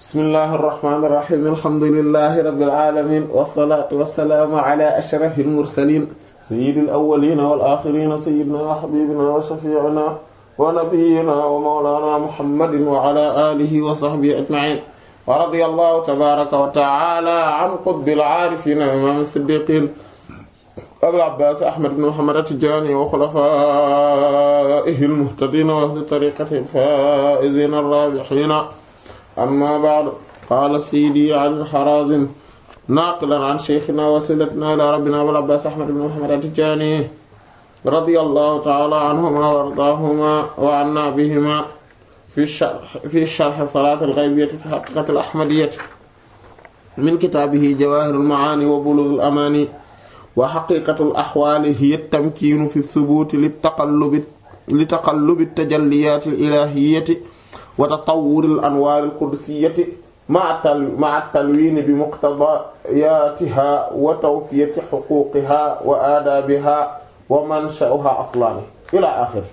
bismillahi irrahmani irrahim alhamdulilahi rabbil alamin wasalaatu wasalaamu ala ashrafi almursalin sayidi alawalina wal axirina sayidina wa xabibina wa shafiina wa nabiyina wa mawlana muhammadin wa ala alihi wa sahbihi ajmain wa radiya allahu tabaraka wa taala an qutbil aarifina imam siddiqin abil abbas ahmad ibn muhammad at-tijani wa xulafaihi almuhtadina wa ahli tariqatihi alfaizina arrabihina amma ba'du qaala sidi ali al-harazim naaqilan an sheykhina wasilatina ila rabbina abil abbas ahmad ibn muhammad at-tijani radiyallahu ta'ala anhuma wa ardaahuma wa anna bihima fi sharh fi sharh salat al-ghaybiyyah fi haqiqat al-ahmadiyyah min kitaabihi jawahir al-ma'ani wa bulugh al-amani wa haqiqat al-ahwal hiya at-tamkin fi ath-thubut lit-taqallub li-taqallub at-tajalliyat al-ilahiyyah wa tatawwur al-anwar al-qudsiyah ma'a at-talwin bi muqtadayaatiha wa tawfiyati huquqiha wa aadabiha wa mansha'uha aslan ila axiri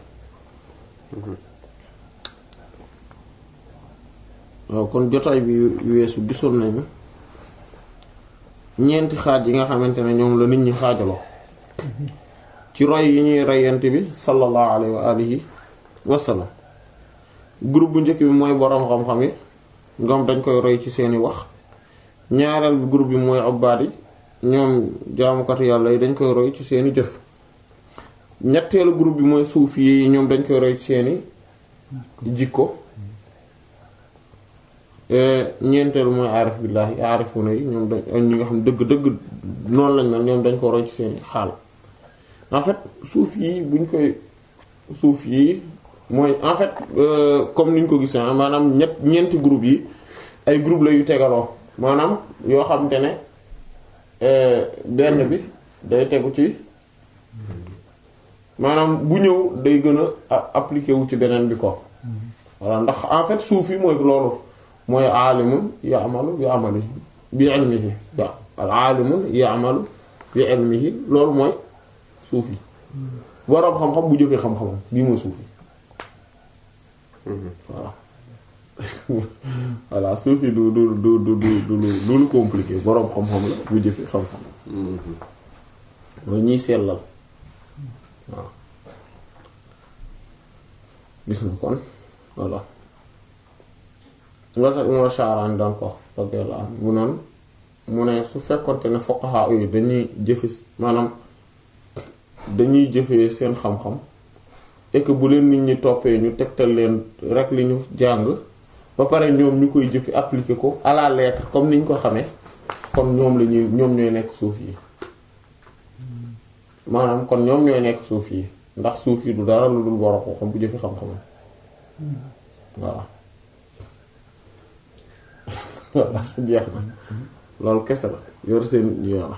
waaw kon jotaay bi weesu gisoon nañu ñeenti xaaj yi nga xamante ne ñoom la nit ñi xaajaloo ci roy yi ñuy reyante bi sallallahu alayhi wa alihi wa sallam groupe bu njëkk bi mooy boroom xam-xam yi ñoom dañ koy roy ci seeni wax ñaareel bi groupe bi mooy ubbaat yi ñoom jaamukatu yàlla yi dañ koy roy ci seeni jëf ñetteelu groupe bi mooy suufi yi ñoom dañ koy roy ci seeni jikko ñeenteelu mooy aarif billaahi aarifuna yi ñoom dañ ñi nga xam dëgg-dëgg noonu lañ mel ñoom dañ ko roy ci seeni xaal en fait suufi yi buñ koy suufi yi mooy en fait comme niñ ko gisee maanaam ñett ñeenti groupe yi ay groupe la yu tegaloo maanaam yoo xamante ne benn bi day tegu ci maanaam bu ñëw day gën a appliqué wu ci beneen bi ko voilà ndax en fait suufi mooy loolu mooy aalimun ya'malu bi amalihi bi ilmihi wa al aalimun ya'malu bi ilmihi loolu mooy suufi boroom xam-xam bu jëfee xam-xamam bii mooy suufi voilà voilà suufi du du du du du du lu compliqué boroom xam-xam la bu jëfee xam-xam mooy ñiy sellal waaw gis nga kon voilà nga sax Umar Sha'rani daan ko radiyallahu anhu mu noonu mu ne su fekkonte ne fuqaha yooyu dañuy jëfe maanaam dañuy jëfee seen xam-xam et que bu leen nit ñi toppee ñu tegtal leen rek li ñu jàng ba pare ñoom ñu koy jëfe appliquer ko à la lettre comme ni ñu ko xamee kon ñoom la ñuy ñoom ñooy nekk suuf yi maanaam kon ñoom ñooy nekk suuf yi ndax suuf yi du dara lu dul borom ko xam bu jëfe xam-xamam voilà voilà jeex na loolu kese la yor seen yoon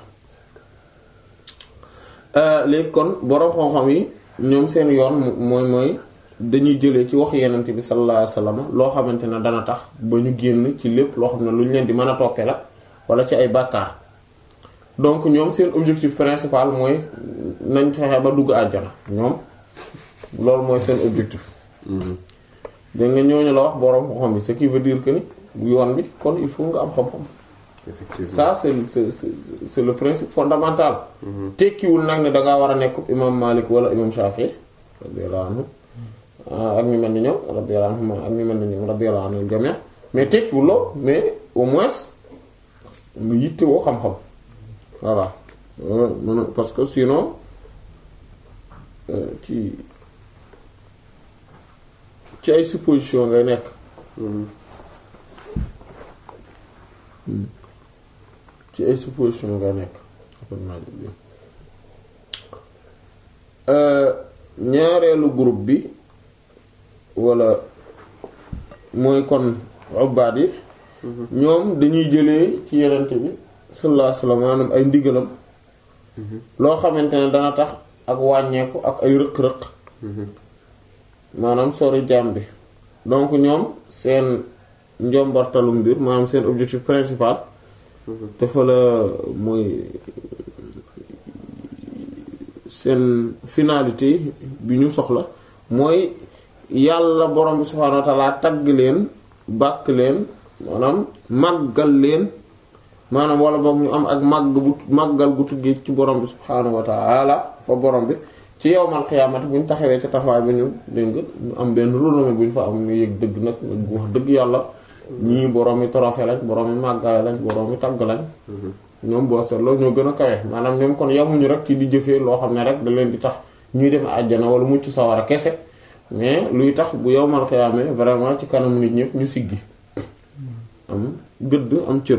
léegi kon borom xam-xam yi ñoom seen yoon mooy mooy dañuy jëlee ci wax yenent bi sallallahu alayhi wasallam loo xamante ne dana tax ba ñu génn ci lépp loo xam ne lu ñu leen di mën a toppee la wala ci ay bàkkaar donc ñoom seen objectif principal mooy nañ fexe ba dugg àjjana ñoom loolu mooy seen objectif dégg nga ñooñu la wax borom xam-xam bi ce qui veut dire que ni yoon bi kon il faut nga am xam-xam ça c'est c'est c'est le principe fondamental tekkiwul nag ne dangaa war a nekk imam Malik wala imam Shafi radiyallahu anhu ak ñu mel ni ñoom radiyallahu anhum ak ñu mel ni ñoom radiyallahu anhu jami' mais tekkiwul lool mais au moins nga yittewoo xam-xam voilà parce que sinon ci ci ay supposition ngay nekk ci ay supposition nga nekk ñaareelu groupe bi wala mooy kon ubbaat yi ñoom dañuy jëlee ci yenent bi sallallahu alayhi wasallam maanaam ay ndigalam loo xamante ne dana tax ak wàññeeku ak ay rëq-rëq maanaam sori jaam bi donc ñoom seen njombartalu mbir maanaam seen objectif principal dafa la mooy seen finalité bi ñu soxla mooy yàlla borom bi subhaanahu wa ta'ala tagg leen bàkk leen maanaam màggal leen maanaam wala boog ñu am ak màgg bu màggal gu tuggee ci borom bi subhaanahu wa ta'ala fa borom bi ci yowmal xiyaamati bu ñu taxawee ci taxawaay bi ñu dégg nga ñu am benn renommée bu ñu fa am ñu yëg dëgg nag wax dëgg yàlla ñii borom yi trophée lañ borom yi màggaay lañ borom yi tagg lañ ñoom boo seetloo ñoo gën a kawe maanaam ñoom kon yamuñu rek ci di jëfee loo xam ne rek da leen di tax ñuy dem àjjana wala mucc sawara kese mais luy tax bu yowmal xiyaamee vraiment ci kanam nit ñëpp ñu siggi am gëdd am cër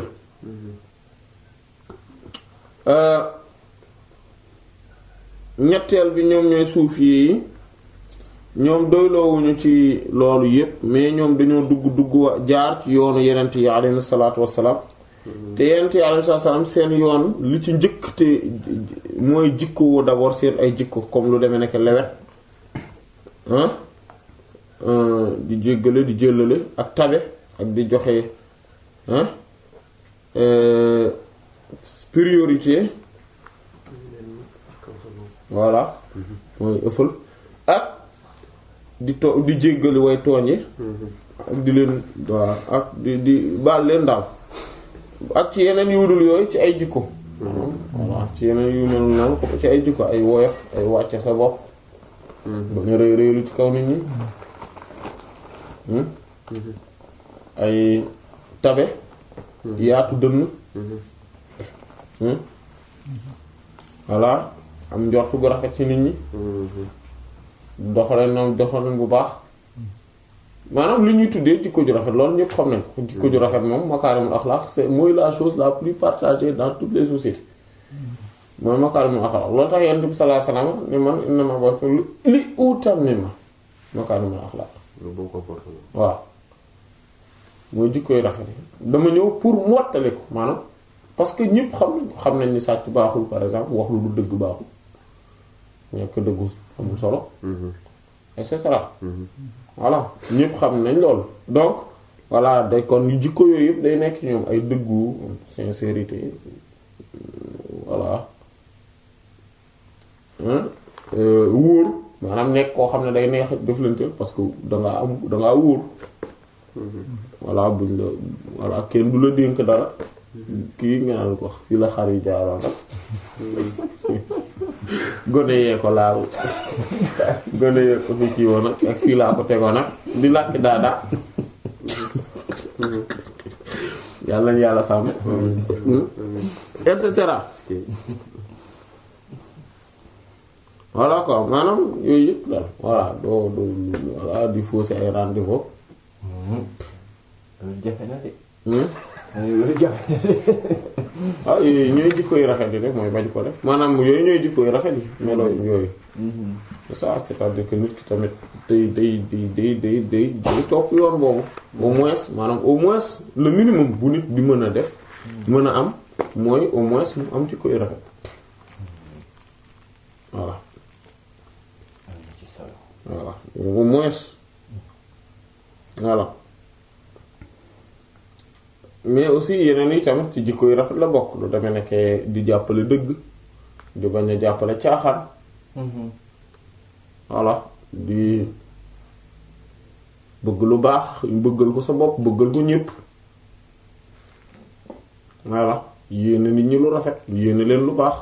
ñetteel bi ñoom ñooy suufiyee yi ñoom doyloowuñu ci loolu yépp mais ñoom dañoo dugg dugg wa jaar ci yoonu yenent yi alayhi salaatu wassalaam te yenent yi alayhi salaatu wassalaam seen yoon li ci njëkk te mooy jikko d'abord seen ay jikko comme lu demee nekk lewet di jéggale di jëllale ak tabe ak di joxe priorité voilà mooy ëffal ak di to di jéggali way tooñe ak di leen waaw ak di di baal leen daal ak ci yeneen yuudul yooyu ci ay jikko voilà ci yeneen yu mel noonu ko ci ay jikko ay woyof ay wàcce sa bopp ba ñu rëy rëylu ci kaw nit ñi ay tabe yaatu dënn voilà am njortu gu rafet ci nit ñi doxaleen noonu doxaleen bu baax maanaam li ñuy tuddee jikko ju rafet loolu ñëpp xam nañ ko jikko ju rafet moom makaarimul axlaaq c'est mooy la chose la plus partagée dans toutes les sociétés mooy makaarimul axlaaq loolu tax yonent bi sallallahu alayhi wasallam ni man innamaa bu'ithtu li utammima makaarimul axlaaq waaw mooy jikko yu rafet yi dama ñëw pour mottali ko maanaam parce que ñëpp xam nañ ko xam nañ ni sàcc baaxul par exemple wax lu du dëgg baaxul ñekk dëggu amul solo et cetera voilà ñëpp xam nañ loolu donc voilà day kon jikko yooyu yëpp day nekk ñoom ay dëggu sincérité voilà wóor maanaam nekk koo xam ne day neex jëflanteel parce que dangaa am dangaa wóor voilà buñ la voilà kenn du la dénk dara kii nga naan ko fii la xar yi jaaroon rek gone yee ko laal gone yee ko fi kii woon ak fii laa ko tegoon nag di làkki daada yàlla nañu yàlla sàmm et cetera voilà quoi maanaam yooyu yëpp daal voilà doo doo voilà di fausser ay rendez-vous jafe na de. waaw yooyu ñooy jikko yu rafet yi rek mooy bañ ko def maanaam yooyu ñooy jikko yu rafet yi melo yooyu ça c'est-à-dire que nit ki tamit day day day day day day day topp yoon boobu au moins maanaam au moins le minimum bu nit di mën a def mën a am mooy au moins mu am jikko yu rafet voilà voilà au moins voilà mais aussi yeneen yi tamit ci jikko yu rafet la bokk lu demee nekkee di jàppale dëgg di bañ a jàppale caaxaan voilà di bëgg lu baax bëggal ko sa bopp bëggal ko ñépp voilà yéene nit ñi lu rafet yéene leen lu baax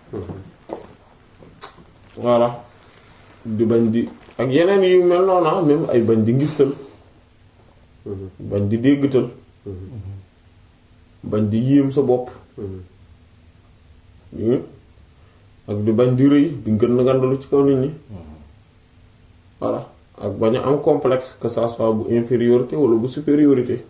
voilà di bañ di ak yeneen yu mel noonu même ay bañ di ngistal bañ di déggtal bañ di yéem sa bopp ak di bañ di rëy di gën a gandalu ci kaw nit ñi voilà ak bañ a am complexe que ça soit bu infériorité wala bu supériorité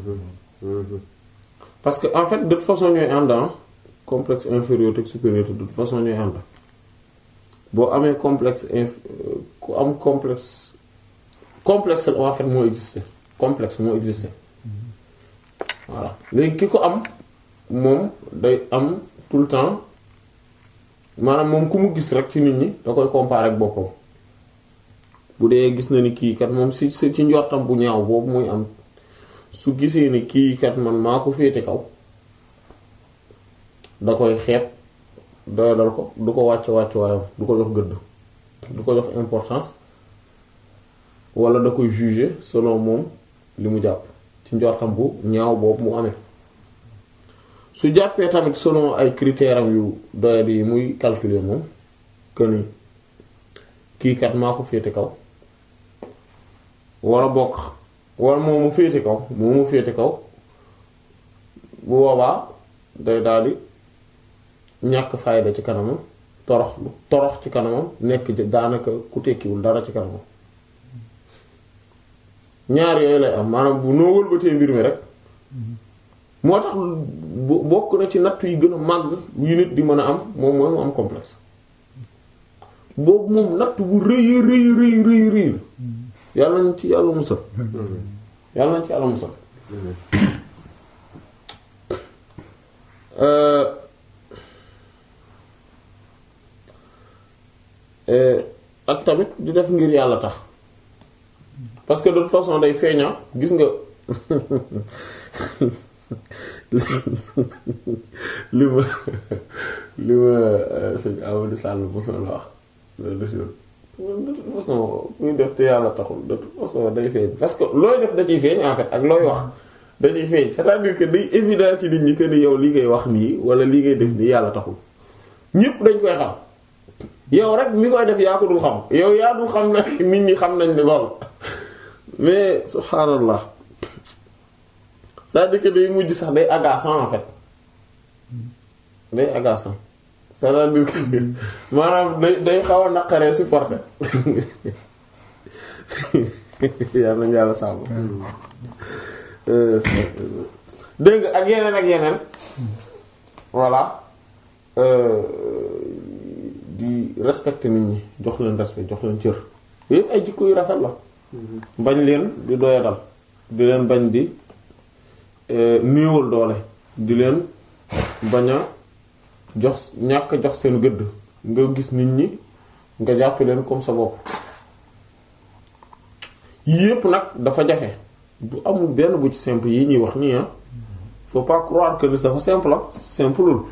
parce que en fait de toute façon ñooy ànd complexe infériorité ak supériorité de toute façon ñooy ànd boo amee complexe inf ku am complexe complexe en fait moo existé complexe moo existé voilà léegi ki ko am moom day am tout le temps maanaam moom ku mu gis rek ci nit ñi da koy comparer ak boppam bu dee gis na ni kii kat moom si si ci njortam bu ñaaw boobu muy am su gisee ni kii kat man maa ko féete kaw da koy xeeb doyadal ko du ko wàcc wàcc waayam du ko jox gëdd du ko jox importance wala da koy juger selon moom li mu jàpp ci njortam bu ñaaw boobu mu amee su jàppee tamit selon ay critères am yu doyadi yi muy calculer moom que ni kii kat maa ko féete kaw wala bokk wala moom mu féete kaw moom mu féete kaw bu boobaa day daldi ñàkk fayda ci kanamam torox torox ci kanamam nekk daanaka ku tekkiwul dara ci kanamam ñaar yooyu lay am maanaam bu noo wëlbatee mbir mi rek moo tax bokk na ci natt yi gën a màgg yu nit di mën a am moom mooy mu am complexe boobu moom natt bu rëy rëy rëy rëy rëy yàlla nañ ci yàlla musal yàlla nañ ci yàlla musal ak tamit di def ngir yàlla tax parce que de toute façon day feeña gis nga li ma li ma sëñ Amadou Sall mosoon la wax loolu de toute façon muy def te yàlla taxul de toute façon day feeñ parce que looy def da ciy feeñ en fait ak looy wax da ciy feeñ c'est-à-dire que day évident ci nit ñi que ni yow li ngay wax nii wala li ngay def nii yàlla taxul ñépp dañ koy xam yow rek mi koy def yaa ko dul xam yow yaa dul xam na nit ñi xam nañ ne lool mais subhaanallah c'est-à-dire que day mujj sax day agaçant en fait day agaçant c'est-à-dire que maanaam day day xaw a naqaree supporter yàlla nañu yàlla sàmm dégg ak yeneen ak yeneen voilà di respecter nit ñi jox leen respect jox leen cër yépp ay jikko yu rafet la bañ leen di doyadal di leen bañ di néewal doole di leen bañ a jox ñàkk jox seen gëdd nga gis nit ñi nga jàpp leen comme sa bopp yépp nag dafa jafe bu amul benn bu ci simple yi ñuy wax nii ah faut pas croire que dafa simple ah simpleul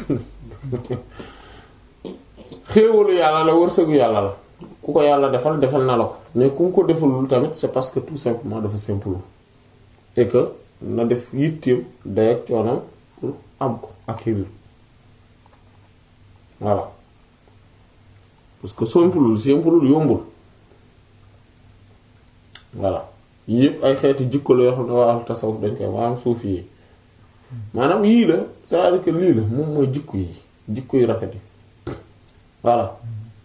xéewalu yàlla la wërsëgu yàlla la ku ko yàlla defal defal na la ko mais ku ko defalul tamit c'est parce que tout simplement dafa simple et que na def yitteem day ak coonam pour am ko acquérir voilà parce que simplul simplul yombul voilà yëpp ay xeeti jikko la yoo xam ne waa tasawuf dañ koy maanaam suuf yi maanaam yii la c'est-à-dire que lii la moom mooy jikko yi jikko yu rafet yi voilà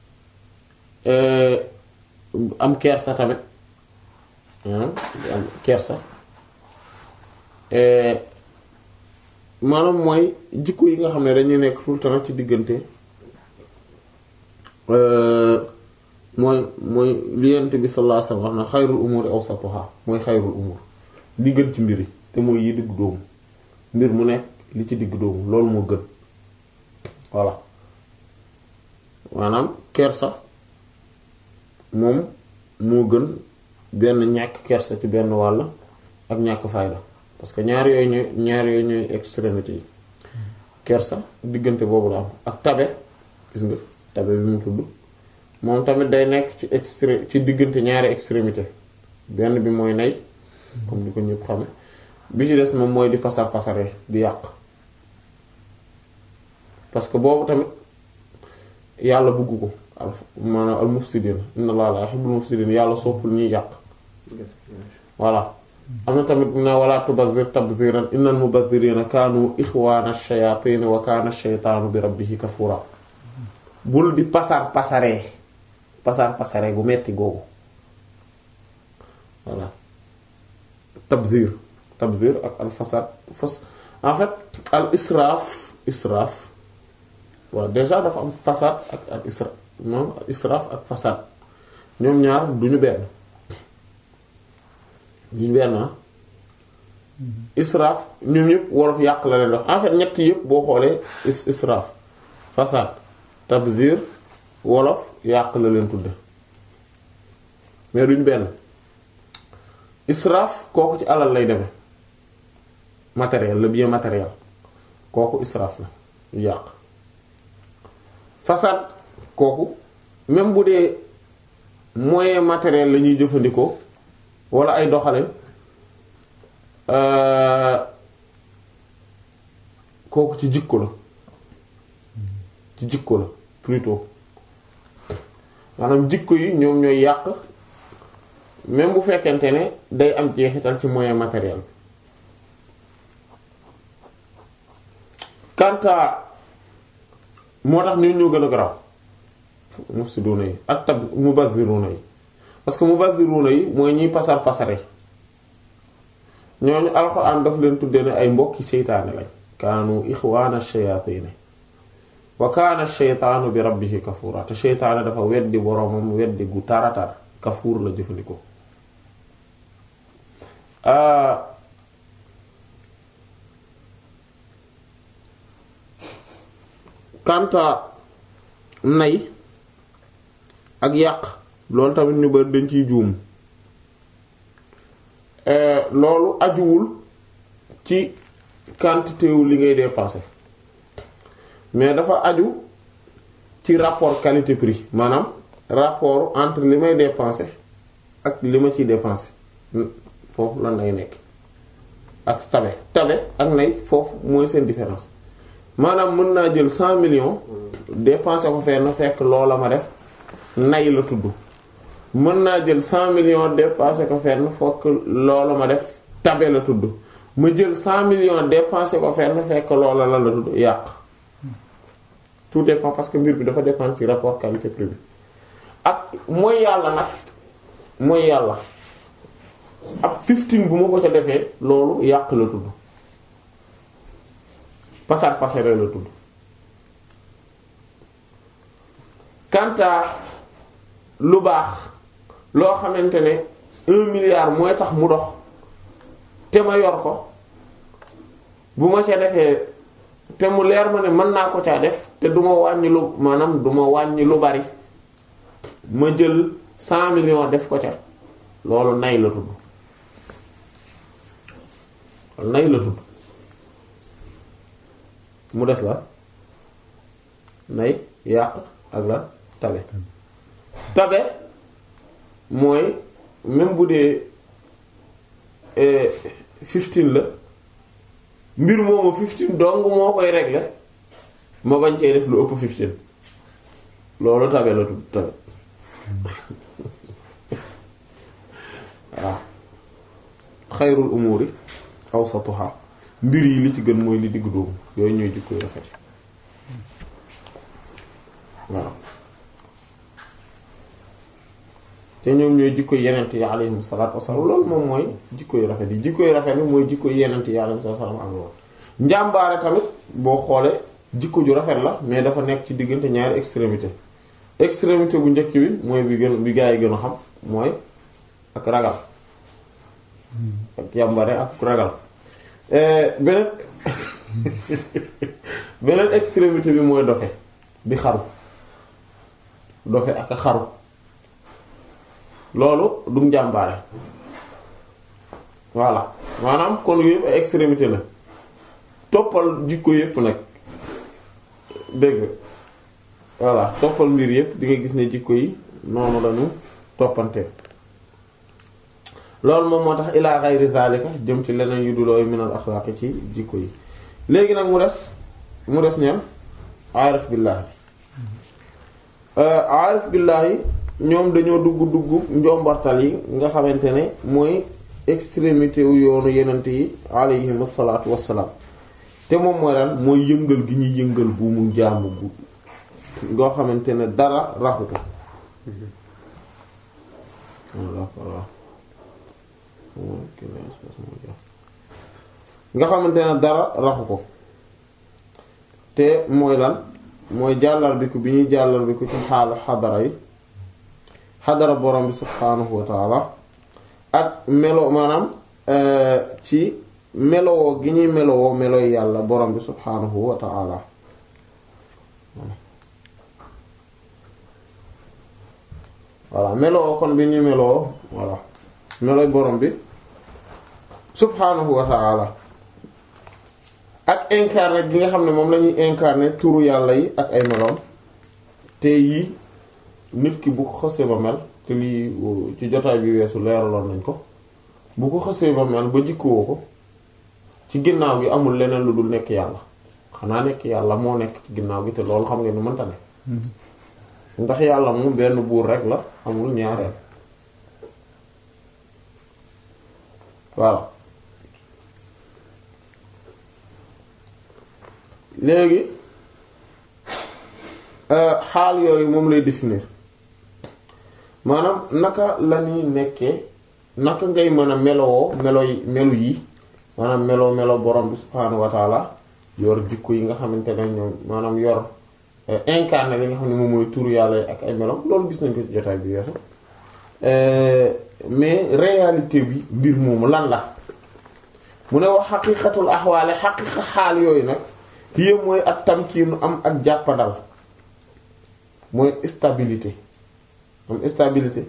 am kersa tamit am kersa maanaam mooy jikko yi nga xam ne dañuy nekk tout le temps ci diggante mooy mooy li Yonent bi sallallahu alayhi wasallam wax na xayrul umuri awsatuha mooy xayrul umur li gën ci mbir yi te mooy yi diggu doomu mbir mu nekk li ci diggu doomu loolu moo gën voilà maanaam kersa moom moo gën benn ñàkk kersa ci benn wàll ak ñàkk fayda parce que ñaar yooyu ñooy ñaar yooyu ñooy extrémité yi kersa diggante boobu la am ak tabe gis nga tabe bi mu tudd moom tamit day nekk ci extré ci diggante ñaari extrémité benn bi mooy nay comme ni ko ñëpp xame bi ci des moom mooy di pasar pasare di yàq parce que boobu tamit yàlla bëgg ko al maanaam al mufsidin inna allaha la yuhibbul mufsidin yàlla soppul ñuy yàq voilà am na tamit na wala tubazzir tabziran innal mubazzirina kaanu ixwaana ash-shayatin wa kaana ash-shaytaanu bi rabbihi kafura bul di pasar pasaree pasar pasaree gu metti googu voilà tabzir tabzir ak al fasad fas en fait al israaf israaf waaw déjà dafa am fasad ak al isra moom al israaf ak fasad ñoom ñaar duñu benn duñu benn ah israaf ñoom ñëpp wolof yàq la leen dox en fait ñett yëpp boo xoolee israaf fasad tabzir wolof yàq la leen tudde mais duñ benn israaf kooku ci alal lay deme matériel le bien matériel kooku israaf la yàq fasad kooku même bu dee moyen matériel la ñuy jëfandikoo wala ay doxalin kooku ci jikko la ci jikko la plutôt maanaam jikko yi ñoom ñooy yàq même bu fekkente ne day am jeexital ci moyen matériel kanta moo tax ñun ñoo gën a garaaw mufsiduna yi ak tab mubazziruna yi parce que mubazziruna yi mooy ñiy pasar pasare ñooñu alxuraan daf leen tuddee ne ay mbokki seytaane lañ kaanu ixwaana shayatin wa kaana sheytaanu bi rabbihi kafuura te seytaane dafa weddi boroomam weddi gu taratar kafuur la jëfandikoo kanta nay ak yàq loolu tamit ñu bari dañ ciy juum loolu ajuwul ci quantité wu li ngay dépenser mais dafa aju ci rapport qualité prix maanaam rapport entre li may dépenser ak li ma ciy dépenser foofu lan lay nekk ak tabe tabe ak nay foofu mooy seen différence maanaam mën naa jël cent millions dépenser ko fenn fekk loola ma def nay la tudd mën naa jël cent millions dépenser ko fenn fekk loola ma def tabe la tudd ma jël cent millions dépenser ko fenn fekk loola la la tudd yàq tout dépend parce que mbir bi dafa dépendre ci rapport qualité prix bi ak mooy yàlla nag mooy yàlla ab 15 bu ma ko ca defee loolu yàq la tudd pasar pasare la tudd kanta lu baax loo xamante ne un milliard mooy tax mu dox te ma yor ko bu ma ca defee te mu leer ma ne mën naa ko caa def te du ma wàññi lu maanaam du ma wàññi lu bari ma jël cent millions def ko ca loolu nay la tudd nay la tudd mu des la nay yàq ak la tabe tabe mooy même bu dee fifteen la mbir moomu fifteen dong moo koy régler ma bañ cee def lu ëpp fifteen loolu tabe la tudd tabe waaw xayrul umuri awsatuha mbir yi li ci gën mooy li diggu dóomu yooyu ñooy jikko yu rafet waaw te ñoom ñooy jikko yenent yi alayhim salaatu wassalaam loolu moom mooy jikko yu rafet yi jikko yu rafet yi mooy jikko yenent yi alayhim salaatu wassalaam am loolu njàmbaare tamit boo xoolee jikko ju rafet la mais dafa nekk ci diggante ñaari extrémité extrémité bu njëkk bi mooy bi gën bi gaa yi gën a xam mooy ak ragal ak yàmbare ak ragal beneen beneen extrémité bi mooy dofe bi xaru dofe ak xaru loolu du njàmbaare voilà maanaam kon yëpp ay extrémité la toppal jikko yëpp nag dégg voilà toppal mbir yëpp di nga gis ne jikko yi noonu lañu toppante loolu moom moo tax ila ghayri zalika jëm ci leneen yu dulooyu minal axlaaqi ci jikko yi léegi nag mu des mu des ñeen aarif billaahi aarif billaahi ñoom dañoo dugg dugg njombartal yi nga xamante ne mooy extrémité wu yoonu yenent yi alayhim asalaatu wassalaam te moom mooy lan mooy yëngal gi ñuy yëngal bu mu jaamu bu ngoo xamante ne dara raxu ko nga xamante ne dara raxu ko te mooy lan mooy jàllar bi ko bi ñuy jàllar bi ko ci xaalu xadara yi xadara borom bi subhaanahu wa taala ak melo maanaam ci melowoo gi ñuy melowoo meloy yàlla borom bi subhaanahu wa taala voilà melowoo kon bi ñuy melowoo voilà meloy borom bi subhaanahu wa taala ak incarné gi nga xam ne moom lañuy incarné turu yàlla yi ak ay meloom te yii nit ki bu ko xësee ba mel te lii ci jotaay bi weesu leeraloon nañ ko bu ko xësee ba mel ba jikkoo ko ci ginnaaw gi amul leneen lu dul nekk yàlla xanaa nekk yàlla moo nekk ci ginnaaw gi te loolu xam ngeen ni mënta ne ndax yàlla moom benn buur rek la amul ñaareel voilà léegi xaal yooyu moom lay définir maanaam naka la ñuy nekkee naka ngay mën a melowoo melo yi melu yi maanaam melo melo borom bi subhaanahu wa taala yor jikko yi nga xamante ne ñoom maanaam yor incarné li nga xam ne moom mooy turu yàlla yi ak ay melo loolu gis nañ ko ci jotaay bi weesu mais réalité bi mbir moomu lan la mu ne wax xaqiqatul axwaale xaqiqa xaal yooyu nag yépp mooy ak tamkiinu am ak jàppandal mooy stabilité am stabilité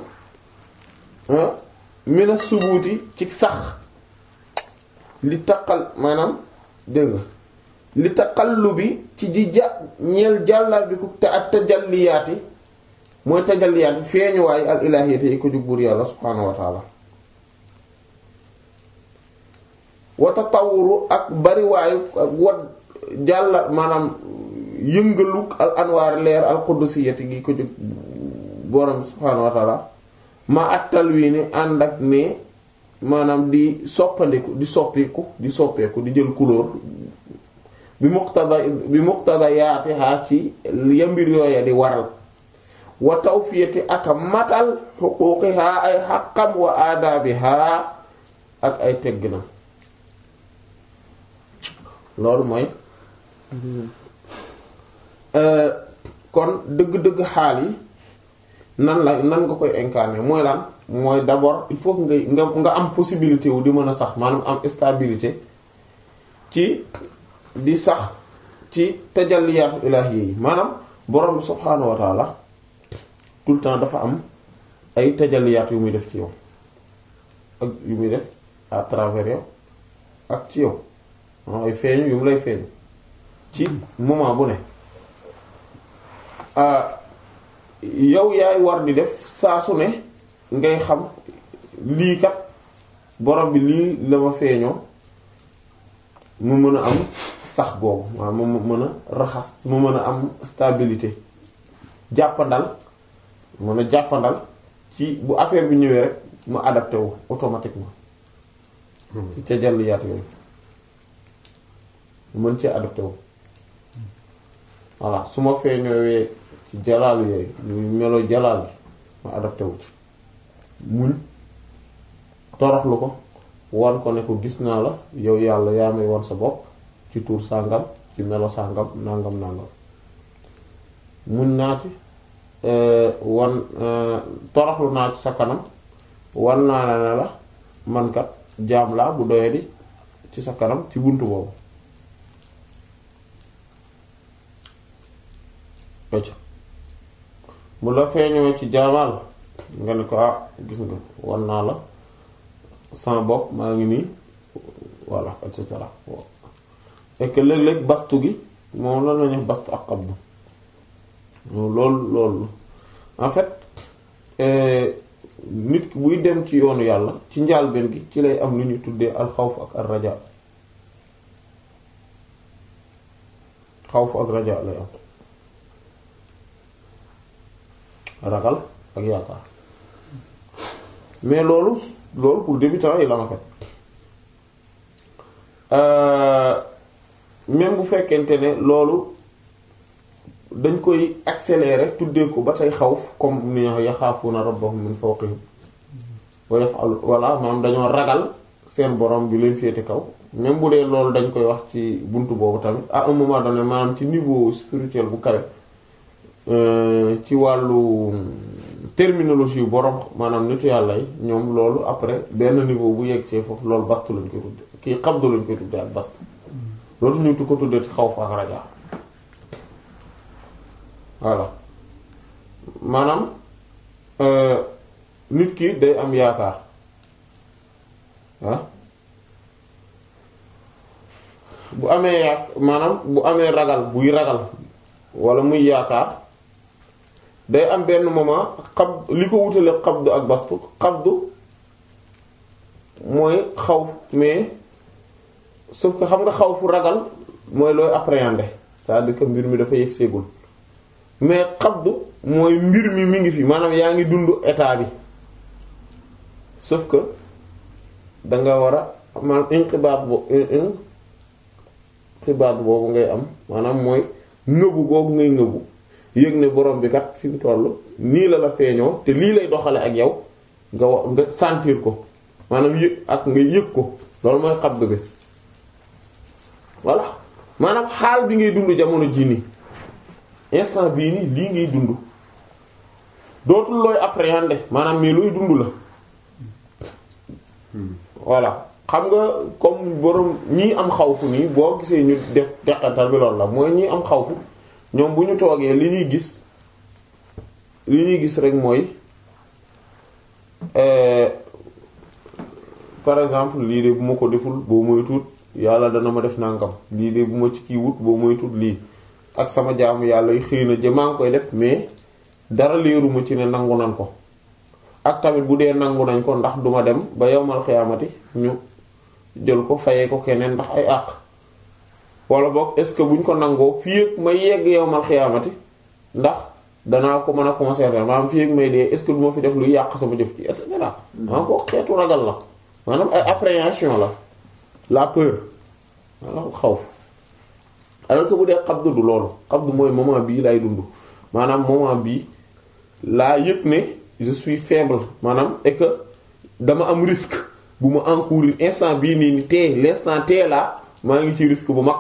mina subuuti ci sax li taqal maanaam dégg nga li taqallu bi ci ji ja ñeel jàllal bi ku te ak tajalliyaati mooy tajalliyaati feeñuwaay al ilaahiyati yi ko jug buur yàlla subhaanahu wa taala wa tatawuru ak bariwaayu ak wat jàlla maanaam yëngaluk al anwaar leer al qudusiyati gi ko jug borom subhaanahu wa taala ma at talwiini ànd ak ne maanaam di soppandiku di soppiku di soppeeku di jël couleur bi muqtada bi muqtada yaatihaa ci yambir yooya di waral wa tawfiyati ak matal xuquuqihaa ay xaqam wa aadaabihaa ak ay tegginam loolu mooy kon dëgg-dëgg xaal yi nan la nan nga koy incarner mooy lan mooy d'abord il faut que nga nga am possibilité wu di mën a sax maanaam am stabilité ci di sax ci tajalliyaatu ilaahi yi maanaam borom bi subhaanahu wa taala tout le temps dafa am ay tajalliyaat yu muy def ci yow ak yu muy def à travers yow ak ci yow maanaam ay feeñu yu mu lay feeñu ci moment bu ne yow yaay war di def saa su ne ngay xam lii kat borom bi lii la ma feeñoo mu mën a am sax googu waaw mu mën a raxas mu mën a am stabilité jàppandal mën a jàppandal ci bu affaire bi ñëwee rek mu adapté wu automatiquement ci ca jàll yaatu yooyu mën ci adapté wu voilà su ma feeñoowee ci jalaalu yooyu ñu melo jalaal bi ma adapté wu ci muñ toroxlu ko wan ko ne ko gis naa la yow yàlla yaa may wan sa bopp ci tuur sàngam ci melo sàngam nàngam nàngam muñ naa ci wan toroxlu naa ci sa kanam wan naa la ne la mankat jaam laa bu doyadi ci sa kanam ci buntu boobu mu la feeñoo ci jaamal nga ne ko ah gis nga wan naa la sama bopp maa ngi nii voilà et cetera et que léeg-léeg bastu gi moom la nañu bastu ak xabdu loolu loolu en fait nit ki buy dem ci yoonu yàlla ci njaalbeen gi ci lay am lu ñu tuddee al xawf ak al raja xawf ak raja lay am ragal ak yaakaar mais loolu loolu pour débutant yi la ma fait même bu fekkente ne loolu dañ koy accélérer tuddee ko ba tey xawf comme ni yaxaafuuna rabbahum min fawqihim wa yaf'alu walla maanaam dañoo ragal seen borom bi leen féete kaw même bu dee loolu dañ koy wax ci buntu boobu tamit à un moment donné maanaam ci niveau spirituel bu kawe ci wàllu terminologie yu borom maanaam nitu yàlla yi ñoom loolu après benn niveau bu yegg see foofu loolu bastu lañ koy tudde kii xabdu lañ koy tudde ak bastu loolu ñu tu ko tuddee ci xawf ak raja voilà maanaam nit ki day am yaakaar ah bu amee yaak maanaam bu amee ragal buy ragal wala muy yaakaar day am benn moment xab li ko wutale xabdu ak bastu xabdu mooy xaw mais sauf que xam nga xaw fu ragal mooy looy appréhender c'est-à-dire que mbir mi dafa yegg seegul mais xabdu mooy mbir mi mi ngi fi maanaam yaa ngi dund état bi sauf que da nga war a maanaam inqibaat bo inqibaat boobu ngay am maanaam mooy ngëbu googu ngay ngëbu yëg ne borom bi kat fi mu toll nii la la feeñoo te lii lay doxale ak yow nga wa nga sentir ko maanaam yëg ak nga yëg ko loolu mooy xabdu bi voilà maanaam xaal bi ngay dund jamono jii nii instant bii nii lii ngay dund dootul looy appréhender maanaam mais looy dund la voilà xam nga comme borom ñii am xawfu nii boo gisee ñu def deqantal bi loolu la mooy ñii am xawfu ñoom bu ñu toogee li ñuy gis li ñuy gis rek mooy par exemple lii de bu ma ko deful boo moy tuut yàlla dana ma def nangam lii de bu ma ci kii wut boo moy tuut lii ak sama jaamu yàlla yu xëy na jëmaa ngi koy def mais dara leeruma ci ne nangu nan ko ak tamit bu dee nangu nañ ko ndax duma dem ba yowmal xiyaamati ñu jël ko fayee ko keneen ndax ay àq wala boog est-ce que buñ ko nangoo fii ak may yegg yowmal xiyaamati ndax danaa ko mën a conserver maanaam fii ak may dee est-ce que du ma fi def luy yàq sama jëf ci et cetera. maa ko xeetu ragal la maanaam ay appréhension la la peur maanaam xawf alors que bu dee xabdu du loolu xabdu mooy moment bii lay dund maanaam moment bii laa yëg ne je suis faible maanaam et que dama am risque bu ma encourir instant bii nii ni tee l'instant tee laa maa ngi ci risque bu mag.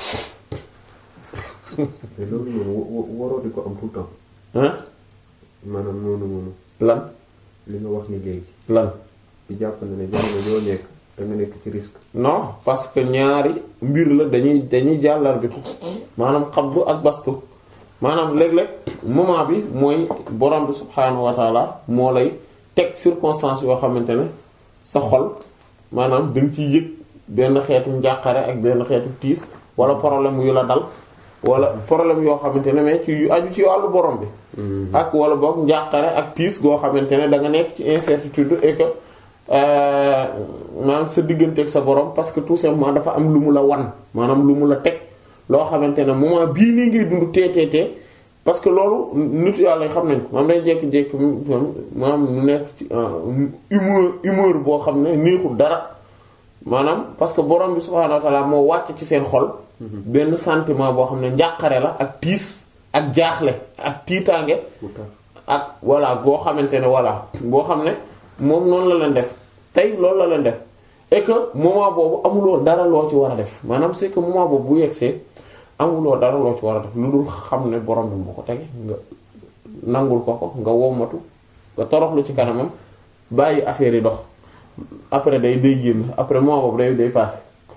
te loolu noonu waroo di ko am tout le temps. hein maanaam noonu noonu lan li nga wax ni léegi lan di jàpp ne ne jamono yoo nekk da nga nekk ci risque. non parce que ñaari mbir la dañuy dañuy jàllar bi ko maanaam xabdu ak bastu maanaam léeg-léeg moment bi mooy borom bi subhaanahu wa taala moo lay teg circonstance yoo xamante ne sa xol maanaam da nga ciy yëg benn xeetu njàqare ak benn xeetu tiis wala problème yu la dal wala problème yoo xamante ne mais ci yu aju ci wàllu borom bi ak wala boog njàqare ak tiis goo xamante ne da nga nekk ci incertitude et que maanaam sa digganteeg sa borom parce que tout simplement dafa am lu mu la wan maanaam lu mu la teg loo xamante ne moment bii nii ngay dund teeteetee parce que loolu nit yàlla xam nañ ko maanaam dañ jékki-jékki maanaam nu nekk ci humeur humeur boo xam ne neexul dara maanaam parce que borom bi subhaanahu wa ta'ala moo wàcc ci seen xol benn sentiment boo xam ne njàqare la ak tiis ak jaaxle ak tiitaange ak voilà boo xamante ne voilà boo xam ne moom noonu la leen def tey loolu la leen def et que moment boobu amuloo dara loo ci war a def maanaam c'est que moment boobu bu yegsee amuloo dara loo ci war a def lu dul xam ne borom bi moo ko tege nga nangul ko ko nga wommatu nga toroxlu ci kanamam bàyyi affaire yi dox après day day génn après moment boobu day day passé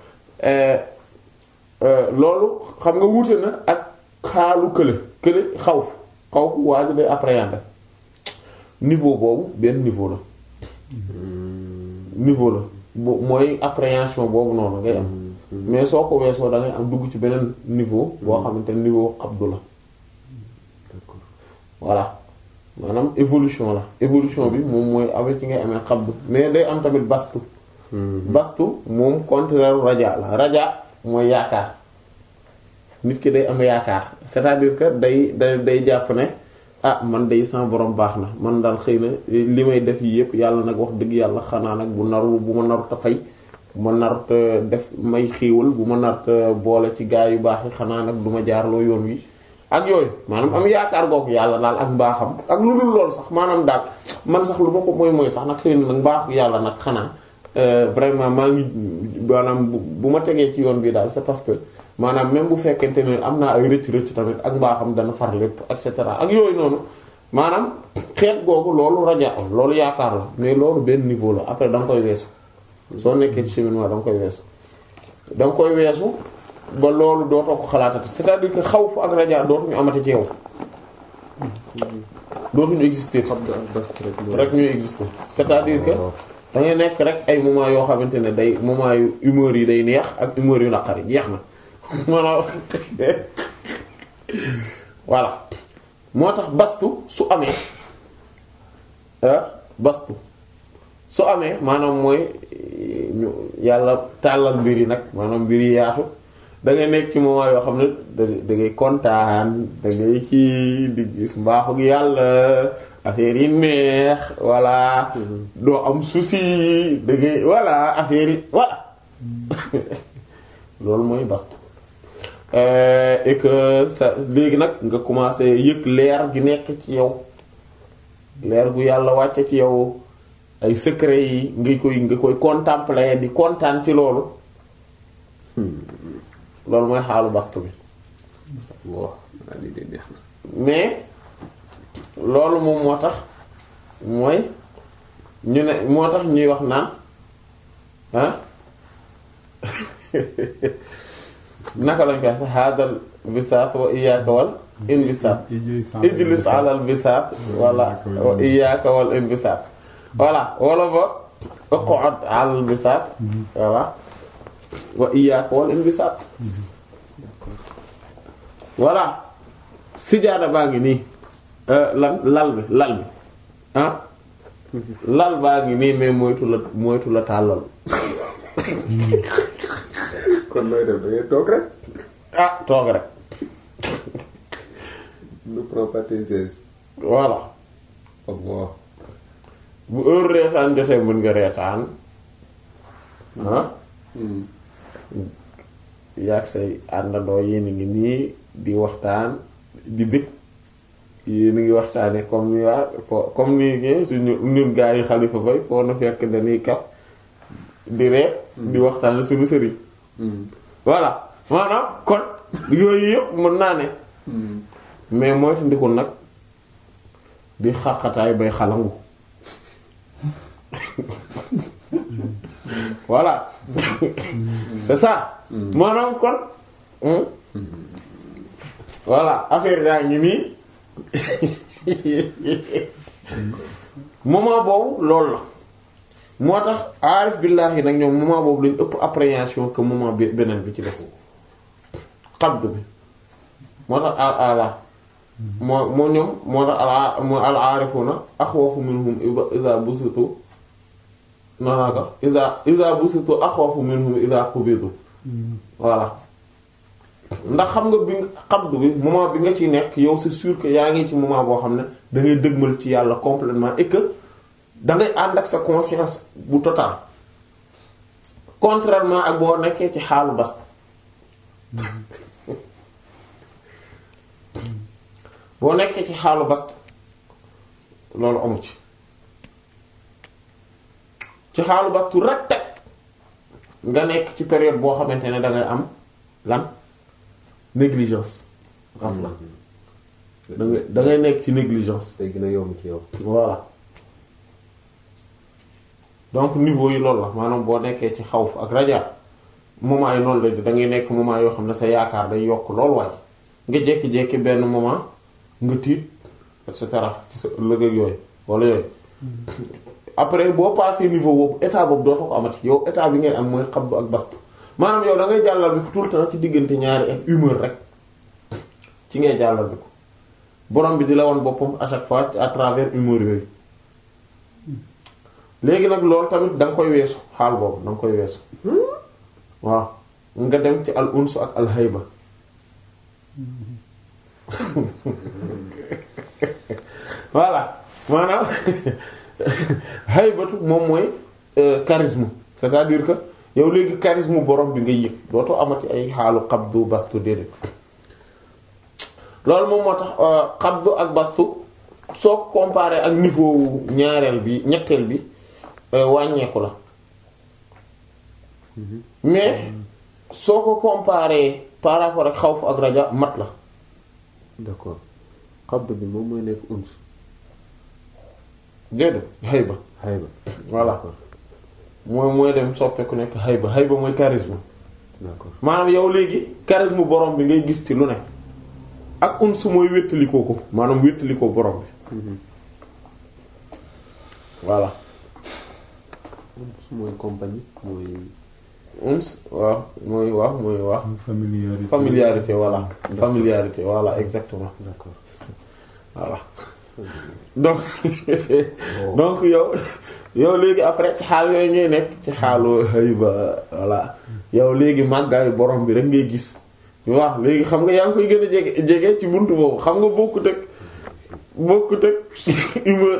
loolu xam nga wuute na ak xaalu kële kële xawf xawf waa ji day appréhender niveau boobu benn niveau la niveau la bo mooy appréhension boobu noonu ngay am mais soo ko weesoo da ngay am dugg ci beneen niveau boo xamante ne niveau xabdu la voilà maanaam évolution la évolution bi moom mooy avec ci ngay amee xabdu mais day am tamit bastu bastu moom contraire raja la raja mooy yaakaar nit ki day am yaakaar c'est-à-dire que day day day jàpp ne ah man day sama borom baax na man daal xëy na li may def yi yëpp yàlla nag wax dëgg yàlla xanaa nag bu narul bu ma narut a fay bu ma narut a def may xiiwal bu ma narut a boole ci gaa yu baax yi xanaa nag du ma jaarloo yoon wi ak yooyu maanaam am yaakaar googu yàlla daal ak mbaaxam ak lu dul lool sax maanaam daal man sax lu ma ko mooy mooy sax nag xëy na nag mbaax yàlla nag xanaa vraiment maa ngi maanaam bu ma tegee ci yoon bi daal c'est parce que maanaam même bu fekkente ne am naa ay rëcc rëcc tamit ak mbaaxam dana far lépp et cetera ak yooyu noonu maanaam xeet googu loolu raja loolu yaakaar la mais loolu benn niveau la après da nga koy weesu soo nekkee ci cheminement da nga koy weesu da nga koy weesu ba loolu dootoo ko xalaatati c'est-à-dire que xawf ak raja dootuñu amati ci yow dootuñu exister rek ñuy exister c'est-à-dire que da ngay nekk rek ay moment yoo xamante ne day moment yu humeur yi day neex ak humeur yu naqari jeex na maanaam voilà moo tax bastu su amee bastu su amee maanaam mooy ñu yàlla tàllal mbir yi nag maanaam mbir yi yaatu da ngay nekk ci moment yoo xam ne da da ngay kontaan da ngay ci di gis mbaaxu yàlla affaire yi neex voilà doo am souci da ngay voilà affaire yi voilà loolu mooy bastu et que sa léegi nag nga commencé yëg leer gi nekk ci yow leer gu yàlla wàcce ci yow ay secret yi nga koy nga koy contempler di kontaan ci loolu loolu mooy xaalu bastu bi waaw waa lii de neex na. mais loolu moom moo tax mooy ñu ne moo tax ñuy wax naan ah naka lañ koy wax hadal bisaat wa iyyaka wal inbisaat ijlis alal bisaat wala wa iyyaka wal inbisaat voilà wala ba uq'ud alal bisaat voilà wa iyyaka wal inbisaat voilà sijaada baa ngi nii lan lal bi lal bi ah lal baa ngi nii mais moytu la moytu la tàllal kon nooy def da ngay toog rek. ah toog rek ne prends pas tes aises. voilà Allah. bu heure reetaan jotee mën nga reetaan ah yaag say àndandoo yéen a ngi nii di waxtaan di bëgg yéen a ngi waxtaanee comme ni waa fo comme ni ngeen suñu ñun gaa yi xalifa fay foo na fekk dañuy kaf di ree di waxtaan suñu sëriñ voilà maanaam kon yooyu yëpp mën naa ne mais mooy te ndikul nag di xaqataay bay xalangu voilà c'est ça maanaam kon hmm? voilà affaire yaa ngi nii moment boobu loolu la moo tax aarif billaahi nag ñoom moment boobu lañu ëpp appréhension que moment bi beneen bi ci des xabd bi moo tax al ala moo moo ñoom moo tax al moo al aarifuna axwafu minhum iza busitu noonaa ko iza iza busitu axwafu minhum iza qubidu voilà ndax xam nga bi xabdu bi moment bi nga ci nekk yow c'est sûr que yaa ngi ci moment boo xam ne da ngay dëgmal ci yàlla complètement et que da ngay ànd ak sa conscience bu total contrairement ak boo nekkee ci xaalu bast boo nekkee ci xaalu bast loolu amu ci ci xaalu bastu rek teg nga nekk ci période boo xamante ne dangay am lan négligence xam la da ngay da ngay nekk ci négligence day gën a yomb ci yow. voilà donc niveau yi loolu la maanaam boo nekkee ci xawf ak raja moment yi noonu la da ngay nekk moment yoo xam ne sa yaakaar day yokk lool waaj nga jékki-jékki benn moment nga tiit et cetera ci sa ëllëg ak yooyu wala yooyu après boo passé niveau boobu état boobu dootoo ko amati yow état bi ngay am mooy xabdu ak bastu maanaam yow da ngay jàllal bi ko tout le temps ci diggante ñaari ak humeur rek ci ngay jàllal bi ko borom bi di la woon boppam à chaque fois à travers humeur yooyu léegi nag loolu tamit da nga koy weesu xaal boobu da nga koy weesu waaw nga dem ci al unsu ak al hayba voilà maanaam haybatu moom mooy charisme c'est-à-dire que yow léegi charisme borom bi nga yëg dootoo amati ay xaalu xabdu bastu déedéet loolu moom moo tax xabdu ak bastu soo ko comparé ak niveau ñaareel bi ñetteel bi wàññeeku la mais soo ko comparé par rapport ak xawf ak raja mat la d'accord xabdu bi moom mooy nekk uns. déedéet hayba hayba. voilà mooy mooy dem soppeeku nekk hayba hayba mooy charisme d'accord maanaam yow léegi charisme borom bi ngay gis ci lu ne ak uns mooy wéttalikoo ko maanaam wéttalikoo borom bi voilà uns mooy compagnie mooy. uns waaw mooy waaw mooy waaw familiarité familiarité voilà familiarité voilà exactement d'accord voilà donc donc yow yow léegi après ci xaal yooyu ngay nekk ci xaalu hayba voilà yow léegi màggaayu borom bi rek ngay gis waaw léegi xam nga yaa ngi koy gën a jege jege ci buntu boobu xam nga bokkut ak bokkut ak humeur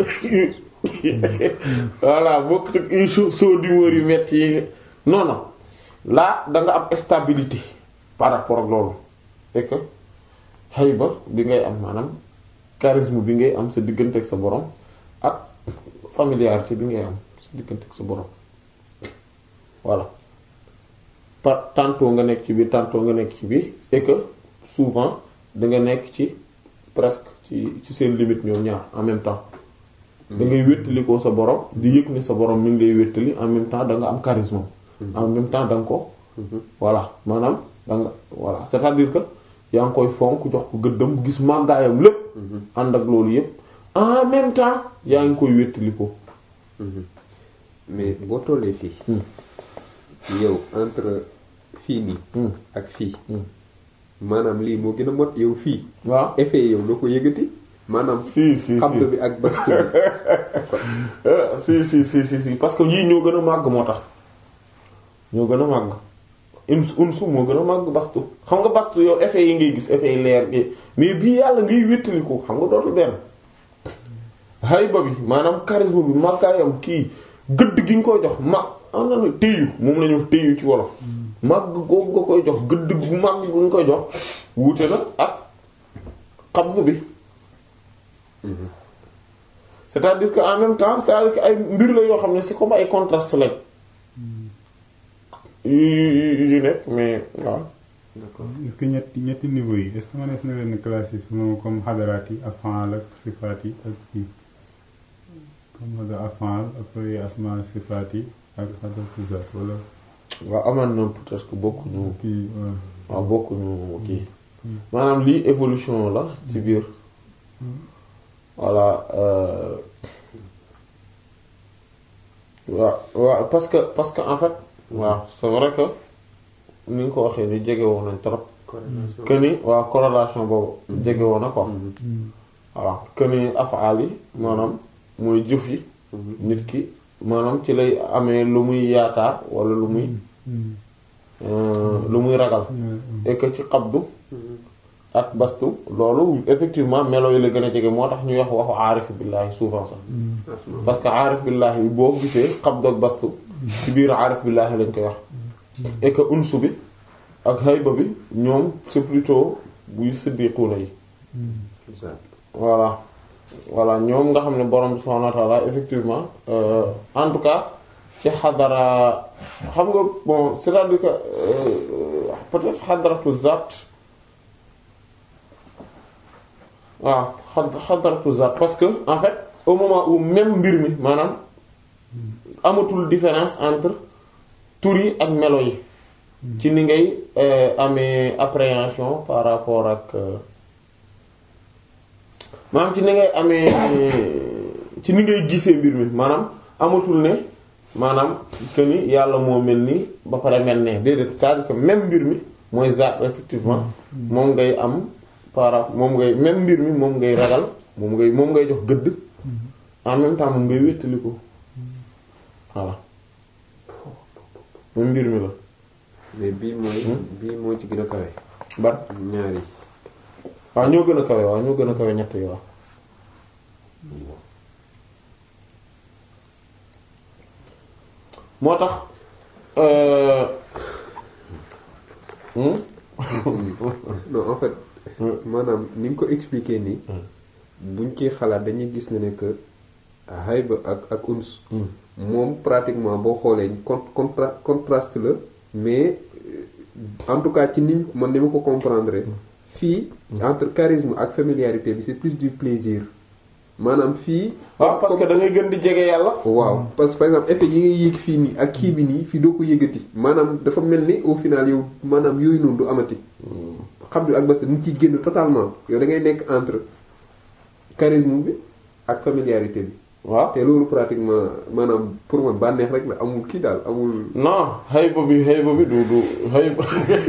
voilà bokkut ak saut d'humeur yu metti yi non non là da nga am stabilité par rapport ak loolu et que hayba bi ngay am maanaam charisme bi ngay am sa diggante ak sa borom ak familiarité bi ngay am sa diggante ak sa borom voilà par tantôt nga nekk ci biir tantôt nga nekk ci biir et que souvent da nga nekk ci presque ci ci seen limite ñoom ñaar en même temps da ngay wéttali ko sa borom di yëg ne sa borom mi ngi lay wéttali en même temps da nga am charisme en même temps da nga ko voilà maanaam da nga voilà c'est-à-dire que yaa ngi koy fonk jox ko gëddam gis màggaayam lépp ànd ak loolu yépp en même temps yaa ngi koy wéttali ko mais boo tollee fii yow entre fii nii ak fii maanaam lii moo gën a mot yow fii waaw effet yow doo ko yëgati maanaam si si xabd bi ak bastu si bi si si si si parce que yii ñoo gën a màgg moo tax ñoo gën a màgg uns unsu moo gën a màgg bastu xam nga bastu yow effet yi ngay gis effet yi leer gi mais bii yàlla ngay wéttaliku xam nga dootul benn hayba bi maanaam charisme bi màggaayam kii gëdd gi nga koy jox mag am na téyu moom la ñu wax téyu ci wolof màgg googu nga koy jox gëdd gu màgg gu nga koy jox wuute na ak xabd bi c'est-à-dire que en même temps c'est-à-dire que ay mbir la yoo xam ne c'est comme ay contraste lañ yu yu yu nekk mais waaw est-ce que ñetti ñetti niveau yi est-ce que mënees na leen classer selon comme xadaraat yi afaal ak sifaat yi ak kii comme xadar afaal après asma sifaat yi ak xadaratu zaat wala waaw amaan na peut-être que bokkuñu kii waaw. waaw bokkuñu kii maanaam lii évolution la ci biir voilà euh, waaw waaw parce que parce que en fait waaw c'est vrai que ni nga ko waxee ni jege woon nañ trop que ni waaw corrélation boobu jege woon na quoi voilà que ni afaal yi maanaam mooy jëf yi nit ki maanaam ci lay amee lu muy yaakaar wala lu muy euh, lu muy ragal et que ci xabdu ak bastu loolu effectivement melo yi la gën a jege moo tax ñuy wax waxu aarif billaahi souvent sax parce que aarif billaahi boo gisee xabdu ak bastu ci biir aarif billaahi lañ koy wax et que unsu bi ak hayba bi ñoom c'est plutôt buy siddiquuna yi voilà voilà ñoom nga xam ne borom subhaanahu wa ta'ala effectivement euh, en tout cas ci xadara xam nga bon c'est-à-dire que euh, peut-être xadaratu zaat waaw xad xadaratu zaat parce que en fait au moment où même mbir mi maanaam amatul différence entre tur yi ak melo yi ci ni ngay euh, amee appréhension par rapport ak euh, maanaam ci ni ngay amee ci ni ngay gisee mbir mi maanaam amatul ne maanaam que ni yàlla moo mel nii ba pare mel ne déedéet c'est-à-dire que même mbir mi mooy zaat effectivement moom ngay am para moom ngay même mbir mi moom ngay ragal moom ngay moom ngay jox gëdd en même temps moom ngay wéttali ko voilà même mbir mi la mais bii mooy bii moo ci gën a kawe ban ñaari waaw ñoo gën a kawe waaw ñoo gën a kawe ñett yi waaw moo tax euh, hmm? non en fait maanaam ni nga ko expliquer nii buñ ciy xalaat dañuy gis ne ne que hayba ak ak uns moom pratiquement boo xoolee con contra contraste la mais euh, en tout cas ci niñ man ni ma ko comprendre fii entre charisme ak familiarité bi c'est plus du plaisir maanaam fii waaw parce que da ngay gën di jege yàlla waaw parce que par exemple effet yi ngay yéeg fii nii ak kii bi nii fii doo ko yëgati maanaam dafa mel ni au final yow maanaam yooyu noonu du amati xam bi ak basta dañ ciy génn totalement yow da ngay nekk entre charisme bi ak familiarité bi waaw te loolu pratiquement maanaam pour man bànneex rek la amul kii daal amul non hayba bi hayba bi du du hayba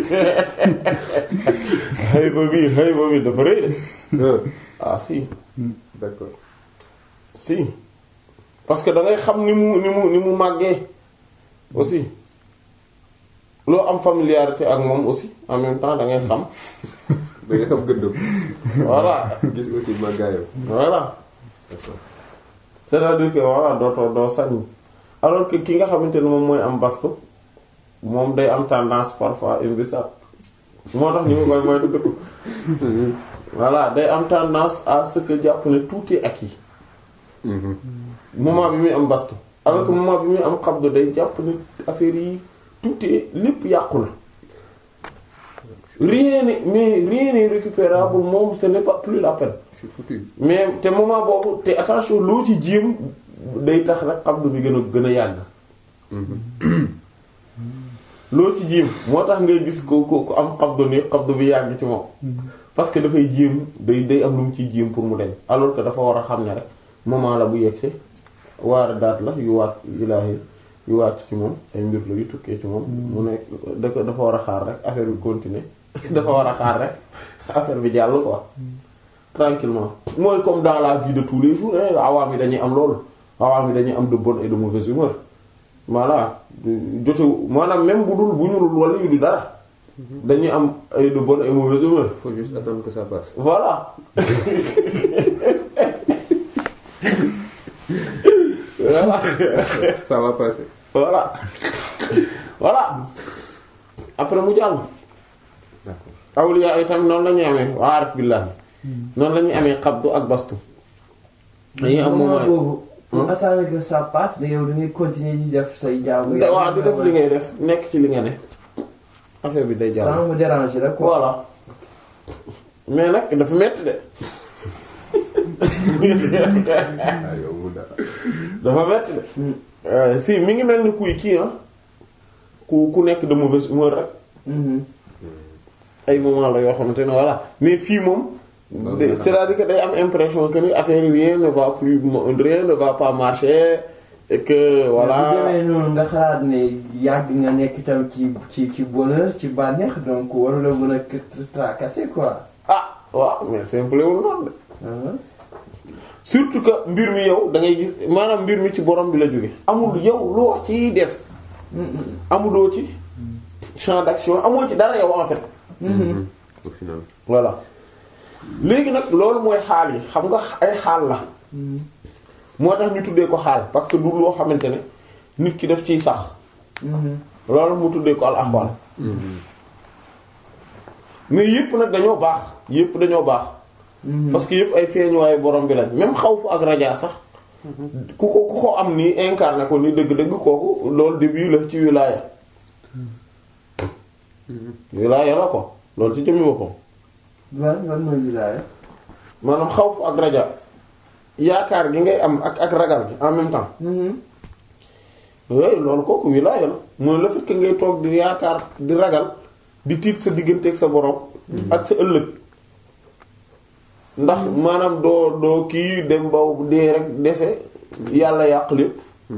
hayba bi hayba bi dafa rëy de ah ah si d'accord si parce que da ngay xam ni mu ni mu ni mu màggee aussi loo am familiarité ak moom aussi en même temps da ngay xam da nga xam gëddëm voilà gis aussi màggaayam voilà d'accord c'est-à-dire que voilà dootoo doo sañ alors que ki nga xamante ne moom mooy am bastu moom day am tendance parfois imbécile moo tax ñu ngi koy moytu dëkk voilà day am tendance à ce que jàpp ne tout est acquis moment bi muy am bastu alors que moment bi muy am xabdu day jàpp ne affaire yi tout est lépp yàqu na rien n'est mais rien n'est récupérable moom ce n'est pas plus la peine je suis foutu mais te moment boobu te attention loo ci jéem day tax rek xabdu bi gën a gën a yàgg loo ci jéem moo tax ngay gis ko ko ko am xabdu ni xabdu bi yàgg ci moom parce que dafay jéem day day am lu mu ciy jéem pour mu deñ alors que dafa war a xam ne rek moment la bu yegg waar daat la yu waat ilaahi yu waat ci moom ay mbir la yu tukkee ci moom mu ne da ko dafa war a xaar rek affaire bi continuer dafa war a xaar rek affaire bi jàll quoi tranquillement mooy comme dans la vie de tous les jours eh awaam yi dañuy am loolu awaam yi dañuy am de bonne et de mauvaise humeur voilà jotewu maanaam même bu dul bu ñurul wala yu du dara dañuy am ay de bonne et mauvaise humeur faut juste attendre que ça passe voilà voilà ça va passer voilà voilà après mu jàll d'accord awliya itam noonu la ñuy amee waa arif billahi noonu la ñuy amee xabdu ak bastu dañuy am moment moment boobu pour attendre que ça passe da yow da ngay continuer di def say jaamu da waaw di def li ngay def nekk ci li nga ne affaire bi day jàll sans me déranger la quoi voilà mais nag dafa metti de ah yow mu dara dafa metti de Euh, si mi ngi mel ni kuy kii ah ku ku nekk de mauvaise humeur rek Mhm. ay moment la yoo xamante ne voilà mais fii moom de- c'est-à-dire que day am impression que ni affaire yi rien ne va plus rien ne va pas marcher et que bu voilà demee noonu nga xalaat ne yàgg nga nekk tam ci ci ci bonheur ci bànneex donc waru la mën a tracasser quoi. ah waaw mais simple wul noonu de ah. surtout que mbir mi yow da ngay gis maanaam mbir mi ci borom bi la jóge amul yow loo ciy def amuloo ci champ d'action amoo ci dara yow en fait au final voilà léegi nag loolu mooy xaal yi xam nga ay xaal la moo tax ñu tuddee ko xaal parce que du loo xamante ne nit ki def ciy sax loolu mu tuddee ko al axwaal mais yëpp nag dañoo baax yëpp dañoo baax parce que yëpp ay feeñuwaayu borom bi lañ même xawfu ak rajaa sax ku ko ku ko am nii incarné ko ni dëgg-dëgg kooku loolu début la ci wilaaya wilaaya la ko loolu ci jëmmi boppam lan lan mooy wilaaya. maanaam xawfu ak raja yaakaar gi ngay am ak ak ragal gi en même temps yooyu loolu kooku wilaaya la mooy le fait que ngay toog di yaakaar di ragal di tiit sa diggante ak sa borom ak sa ëllëg ndax maanaam doo doo kii dem ba dee rek dese yàlla yàq lépp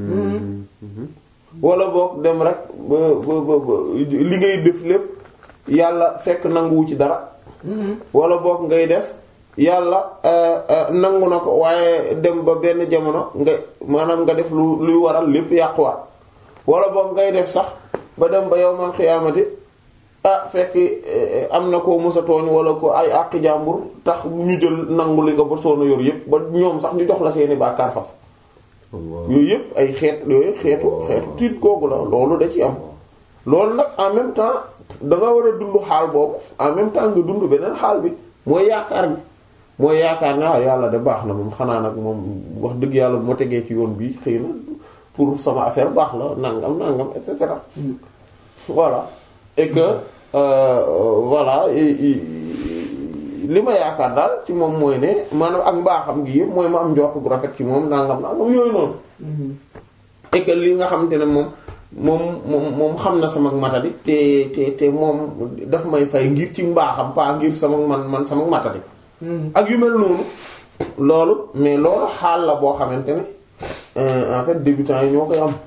wala boog dem rek ba ba ba ba li ngay def lépp yàlla fekk nanguwu ci dara wala boog ngay def yàlla euh, euh, nangu na ko waaye dem ba benn jamono nga maanaam nga def lu luy waral lépp yàquwaat wala boog ngay def sax ba dem ba yowmal xiyaamati ah fekk eh, am na koo mësa tooñ wala ko ay àqi jàmbur tax ñu jël nangu li nga ba soona yor yépp ba ñoom sax ñu jox la seeni bàkkaar faf Allah yooyu yëpp ay xeet yooyu xeetu xeetu tiit googu la loolu da ci am loolu nag en même temps da nga war a dund xaal boobu en même temps nga dund beneen xaal bi mooy yaakaar bi mooy yaakaar ne ah yàlla de baax na moom xanaa nag moom wax dëgg yàlla bu ma tegee ci yoon bi xëy na pour sama affaire baax la nangam nangam et cetera voilà et que euh, voilà et- et- li ma yaakaar daal ci moom mooy ne maanaam ak mbaaxam gi yëpp mooy ma am njort bu rafet ci moom nangam nangam yooyu noonu et que li nga xamante ne moom moom moom moom xam na sama matadi te te te moom daf may fay ngir ci mbaaxam pas ngir sama man man sama matadi ak yu mel noonu loolu mais loolu xaal la boo xamante ne euh, en fait débutants yi ñoo koy am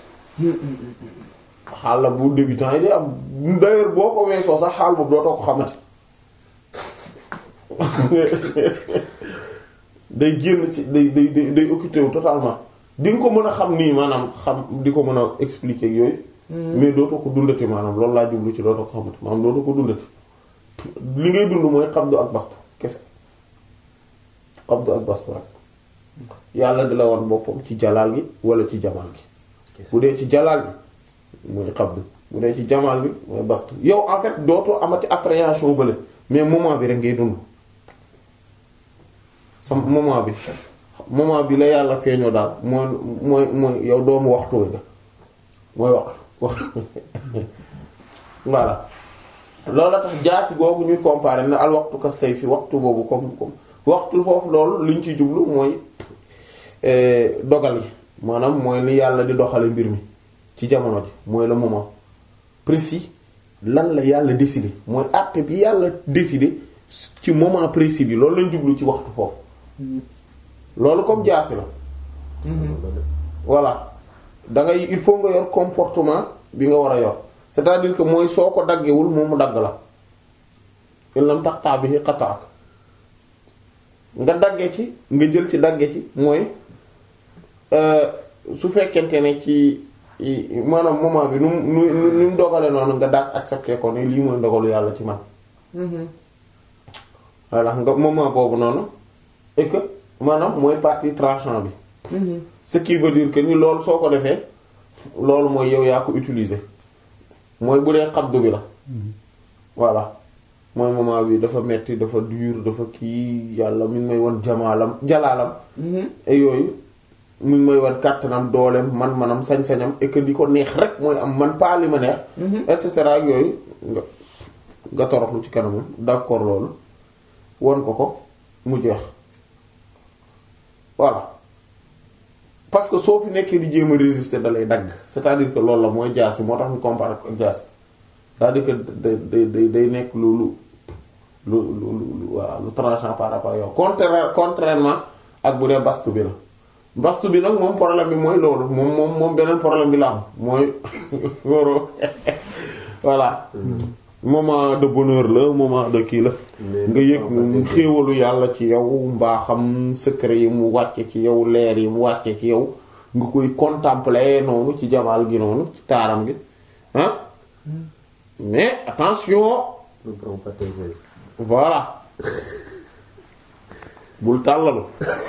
xaal la bu débutants yi di am d'ailleurs boo ko weesoo sax xaal boobu dootoo ko xamati day génn ci day day day day occupé wu totalement di nga ko mën a xam nii maanaam xam di ko mën a expliquer ak yooyu mais dootoo ko dundati maanaam loolu laa jublu ci dootoo ko xamati maanaam dootoo ko dundati li ngay dund mooy xabdu ak bastu kese xabdu ak bastu rek yàlla di la wan boppam ci jalaal gi wala ci jamaal gi bu dee ci jalaal bi mooy xabdu bu dee ci jamaal bi mooy bastu yow en fait dootoo amati appréhension bële mais moment bi rek ngay dund sa moment bi moment bi la yàlla feeñoo daal mooy mooy mooy yow doomu waxtu wi nga mooy waxtu wax voilà loolu tax jaasi googu ñuy comparer na al waxtu ka sayfi waxtu boobu comme comme waxtu foofu loolu liñ ci jublu mooy dogal yi maanaam mooy li yàlla di doxale mbir mi ci jamono ji mooy le moment précis lan la yàlla décider mooy acte bi yàlla décider ci moment précis bi loolu lañ jublu ci waxtu foofu loolu comme jaasi la voilà da ngay il faut nga yor comportement bi nga war a yor c'est-à-dire que mooy soo ko daggewul moom mu dagg la il lam taqta bihi qata'ak nga dagge ci nga jël ci dagge ci mooy su fekkente ne ci maanaam moment bi nu mu nu nu mu dogale noonu nga daag accepté ko ne lii mooy ndogalu yàlla ci man voilà nga moment boobu noonu et que maanaam mooy partie tranchant bi ce qui veut dire que ni loolu soo ko defee loolu mooy yow yaa ko utiliser mooy bu dee xabdu bi la voilà mooy moment bi dafa metti dafa dur dafa kii yàlla mi ngi may won jamaalam jalaalam et yooyu mi ngi may won kàttanam dooleem man-manam sañ-sañam et que di ko neex rek mooy am man pas li ma neex et cetera ak yooyu nga nga toroxlu ci kanamam d'accord loolu won ko ko mu jeex voilà parce que soo fi nekkee di jéem a résister da lay dagg c'est-à-dire que loolu la mooy jaasi moo tax ñu compare ak jaasi c'est-à-dire que day day day nekk lu lu lu lu lu voilà lu tranchant par rapport yow contraire contrairement ak bu dee bastu bi la bastu bi nag moom problème bi mooy loolu moom moom moom beneen problème bi la am mooy woro voilà moment de bonheur la moment de kii la nga yëg xéewalu yàlla ci yow mbaaxam secret yi mu wàcce ci yow leer yi mu wàcce ci yow nga koy contempler noonu ci jamaal gi noonu ci taaram gi ah mais attention ne prends pas tes aises. voilà bul tàllalu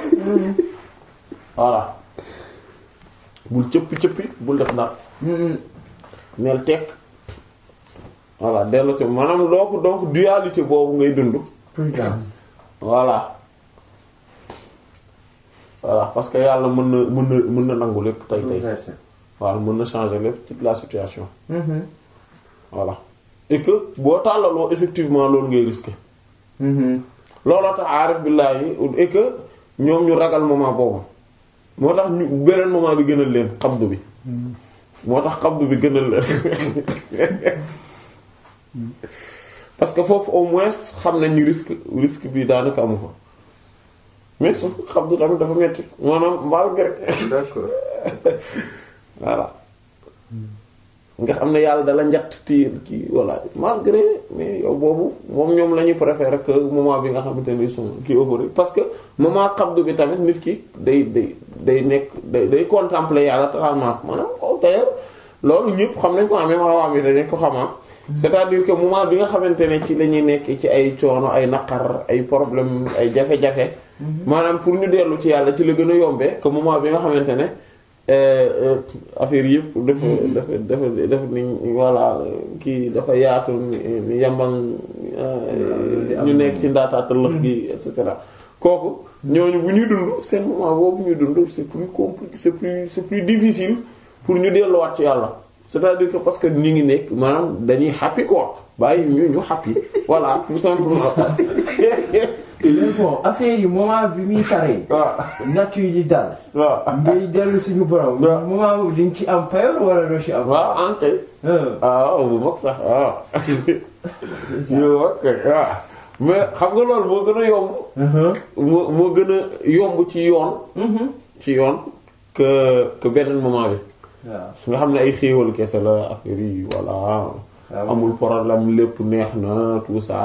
voilà bul cëppi cëppi bul def dara neel tekk voilà dellu ci maanaam donc donc dualité boobu ngay dund prudence. voilà voilà parce que yàlla mën na mën na mën na nangu lépp tey tey Inversé. voilà mën na changer lépp toute la situation voilà et que boo tàllaloo effectivement loolu ngay risquer looloo tax aarif billaahi et que ñoom ñu ragal moment boobu moo tax ñu beneen moment bi gënal leen xabdu bi moo tax xabdu bi gënal leen parce que foofu au moins xam nañ ni risque risque bi daanaka amu fa mais sauf que xabdu tamit dafa metti maanaam malgré D'accord. voilà nga xam ne yàlla dala njatt ti kii voilà malgré mais yow boobu moom ñoom la ñuy préférer que moment bi nga xamante ni son kii euphorie parce que moment xabdu bi tamit nit ki day day day nekk day day contempler yàlla totalement maanaam ko d'ailleurs loolu ñëpp xam nañ ko am même awaam yi dañ ko xamaa c'est-à-dire que moment bi nga xamante ne ci la ñuy nekk ci ay coono ay naqar ay problème ay jafe-jafe maanaam pour ñu dellu ci yàlla ci la gën a yombee que moment bi nga xamante ne affaire yëpp dafa dafa dafa dafa ni voilà kii dafa yaatu ni yambang ñu nekk ci ndaataata lëx gi et cetera kooku ñooñu bu ñuy dund seen moment boobu ñuy dund c'est plus compliqué c'est plus c'est plus difficile pour ñu delluwaat ci yàlla c'est-à-dire que parce que ñu ngi nekk maanaam dañuy happy quoi bàyyi ñu ñu happy voilà tout simplement mais bon affaire yi moment bi muy taree. waaw nature yi dal. waaw ngay dellu suñu borom. waaw. moment boobu di nga ci am payoor wala doo ci am. waaw ankay ah. waaw bu mag sax waaw yow ok waaw mais xam nga loolu moo gën a yomb moo moo gën a yomb ci yoon ci yoon que que beneen moment bi waaw. nga xam ne ay xéewal kese la affaire yi voilà waaw. amul problème lépp neex na tout ça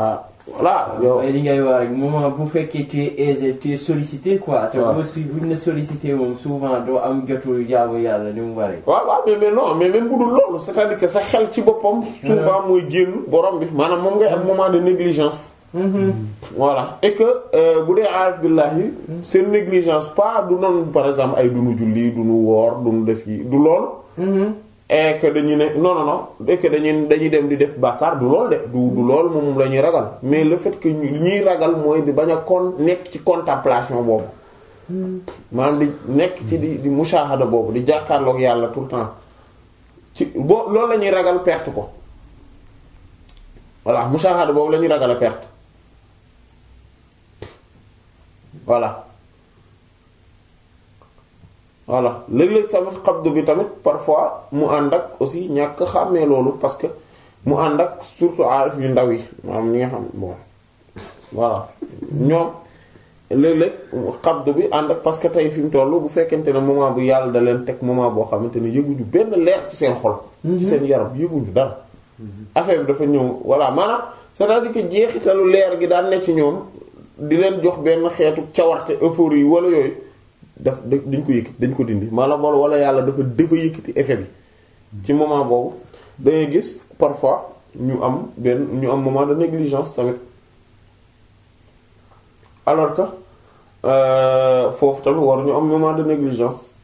voilà yow mooy li ngay wax rek moment bu fekkee tu es aisé tu es sollicité quoi. te waaw aussi buñ la sollicité moom souvent doo am jotu jaamu yàlla ni mu waree. waaw waaw mais mais non mais même bu dul loolu c'est-à-dire que sa xel ci boppam souvent mooy génn borom bi maanaam moom ngay am moment de négligence voilà et que euh, bu dee aarif billahi seen négligence pas du noonu par exemple ay dunu julli dunu woor dunu def yi du lool et que dañuy ne non non non et que dañuy dañuy dem di def bàkkaar du lool de du du lool moom moom la ñuy ragal mais le fait que ñu ñuy ragal mooy di bañ a kon nekk ci contemplation boobu maanaam di nekk ci di di mushahada boobu di jàkkaarloog yàlla tout le temps ci boo loolu la ñuy ragal perte ko voilà mushahada boobu la ñuy ragal a perte voilà voilà léeg-léeg tamit xabdu bi tamit parfois mu ànd ak aussi ñàkk xàmmee loolu parce que mu ànd ak surtout aarif yu ndaw yi maanaam ñi nga xam bon voilà ñoom léeg-léeg xabdu bi ànd ak parce que tey fi mu toll bu fekkente ne moment bu yàlla da leen teg moment boo xamante ne yëguñu benn leer ci seen xol. ci seen yaram yëguñu dara. affaire bi dafa ñëw voilà maanaam c'est-à-dire que jeexitalu leer gi daan ne ci ñoom di leen jox benn xeetu cawarte euphorie wala yooyu daf dañ ko yëkkati dañ ko dindi maanaam wala wala yàlla dafa dafa yëkkati effet bi. ci moment boobu da ngay gis parfois ñu am benn ñu am moment de négligence tamit alors que euh, foofu tamit war ñu am moment de négligence.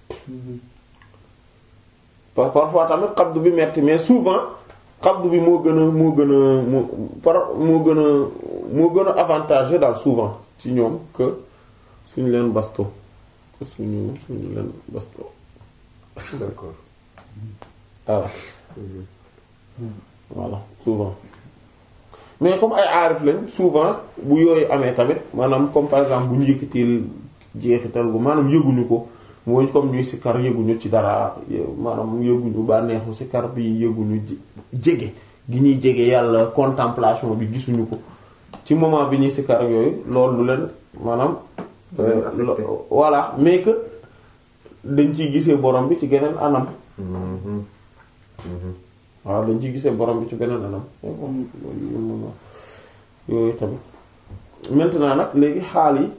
par parfois tamit xabdu bi metti mais souvent xabdu bi moo gën a moo gën a moo par moo gën a moo gën a avantagé daal souvent ci ñoom que suñu leen basto que suñu suñu leen basto d'accord voilà voilà souvent mais comme ay aarif lañ souvent bu yooyu amee tamit maanaam comme par exemple bu ñu yëkkatil jeexital bu maanaam yëguñu ko mooy comme ñuy sikkar yëguñu ci dara maanaam yëguñu bànneexu sikkar bi yëguñu jege gi ñuy jege yàlla contemplation bi gisuñu ko ci moment bi ñuy sikkar yooyu loolu du leen maanaam voilà mais que dañ ciy gisee borom bi ci geneen anam waaw dañ ciy gisee borom bi ci beneen anam yooyu tamit maintenant nag léegi xaal yi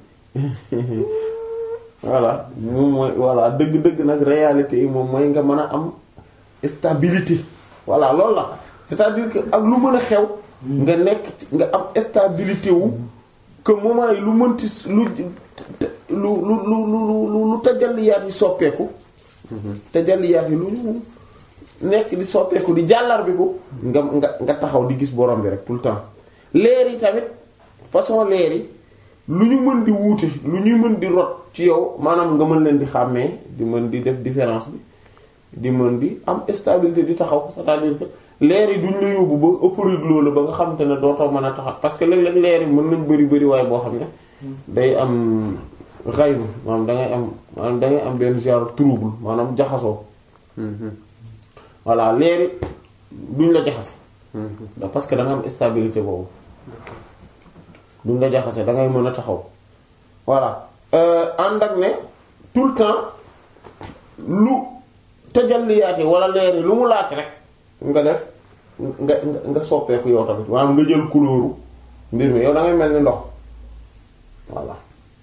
voilà moom mooy voilà dëgg-dëgg nag réalité yi moom mooy nga mën a am stabilité voilà loolu la c'est-à-dire que ak lu mën a xew nga nekk ci nga am stabilité wu que moment yi lu mënti lu lu lu lu lu lu tajalliyaat yi soppeeku tajalliyaat yi lu ñu nekk di soppeeku di jàllar bi ko nga nga nga taxaw di gis borom bi rek tout le temps leer yi tamit façon leer yi lu ñu mën di wuute lu ñuy mën di rot ci yow maanaam nga mën leen di xàmmee di mën di def différence bi di mën di am stabilité di taxaw c'est-à-dire que leer yi duñ la yóbbu ba euphorie loolu ba nga xamante ne dootoo mën a taxaw parce que léeg-léeg leer yi mën nañ bëri bëri waaye boo xam ne day am xayru maanaam da ngay am maanaam da ngay am benn genre trouble maanaam jaxasoo voilà leer yi duñ la jaxase parce que da nga am stabilité boobu duñ la jaxase da ngay mën a taxaw voilà ànd ak ne tout le temps lu tajalliyaate wala leer yi lu mu laaj rek nga def nga nga soppeeku yow tamit maanaam nga jël couleur mbir mi yow da ngay mel ni ndox voilà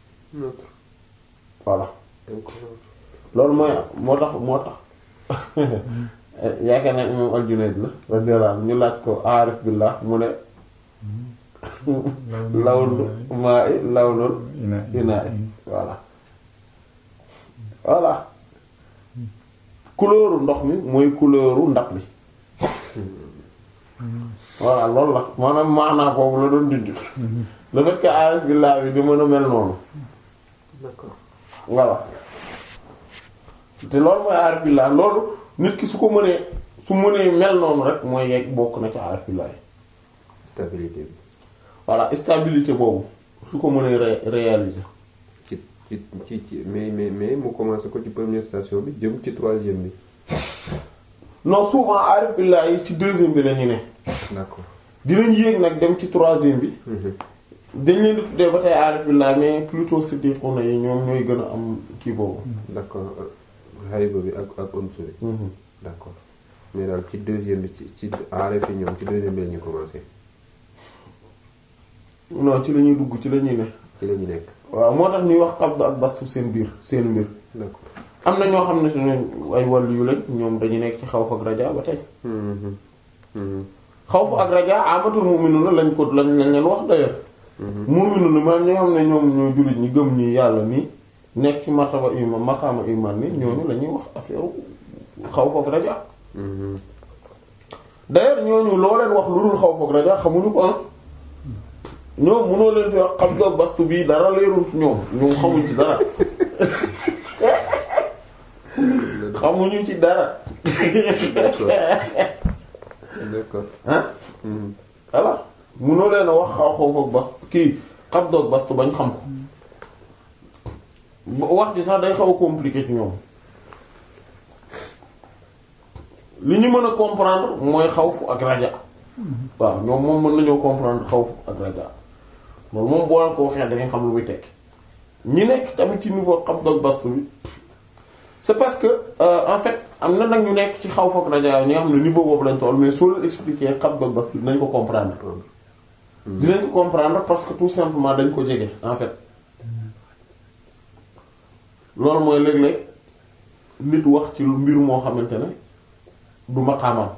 voilà loolu mooy moo tax moo tax yaakaar naa imam al-Junayd la radiyallahu anhu ñu laaj ko aarif billah mu ne lawnu maa i lawnul inaa i voilà voilà couleuru ndox mi mooy couleuru ndab li voilà loolu la maanaam maanaa boobu la doon dindi le fait que aarif billah bi di mën a mel noonu d'accord voilà te loolu mooy aarif billah loolu nit ki su ko mënee su mënee mel noonu rek mooy yegg bokk na ci aarif billah stabilité bi voilà stabilité boobu su ko mënee ré réaliser. ci ci ci ci mais mais mais mu commencé ko ci première station bi jëm ci troisième bi non souvent aarif billah yi ci deuxième bi la ñu ne d'accord dinañ yéeg nag dem ci troisième bi dañ leen di tuddee ba tey aarif billah mais plutôt siddiquna yi ñoom ñooy gën a am kii boobu. d'accord hayba bi ak ak unsu bi d'accord mais daal ci deuxième bi ci ci aarif yi ñoom ci deuxième bi la ñu commencé non ci la ñuy dugg ci la ñuy ne ci la ñu nekk waaw moo tax ñuy wax qabd ak bastu seen biir seen mbir d'accord am na ñoo xam ne ñooñu ay wàllu yu lañ ñoom dañu nekk ci xawf ak raja ba tey Mhm. Mhm. xawf ak raja amatul mu'minuna lañ ko lañ lañ leen wax d'ailleurs mu'minuna maanaam ñoo xam ne ñoom ñoo jullit ñi gëm ñi yàlla nii nekk ci martaba iman maqaama iman ni ñooñu la ñuy wax affaire xawf ak raja Mhm. d'ailleurs ñooñu loo leen wax lu dul xawf ak raja xamuñu ko ah ñoom mënoo leen fi wax qabd ak bastu bii dara leerul ci ñoom ñoom xamuñ ci dara xamuñu ci dara d'accord d'accord ah Mhm. voilà mënoo leen a wax xaw xaw ak bast kii qabd ak bastu bañ xam ko ba- wax ji sax day xaw a compliqué ci ñoom li ñu mën a comprendre mooy xawfu ak raja waaw ñoom moom mën nañoo comprendre xawfu ak raja loolu moom boo leen ko waxee da nga xam lu muy tekki ñi nekk tamit ci niveau qabd ak bastu bi c'est parce que euh, en fait am na nag ñu nekk ci xawfu ak raja ñi nga xam ne niveau boobu lañ toll mais soo leen expliquer qabd ak bastu dinañ ko comprendre dinañ ko comprendre parce que tout simplement dañ ko jege en fait loolu mooy léeg-léeg nit wax ci lu mbir moo xamante ne du maqaamam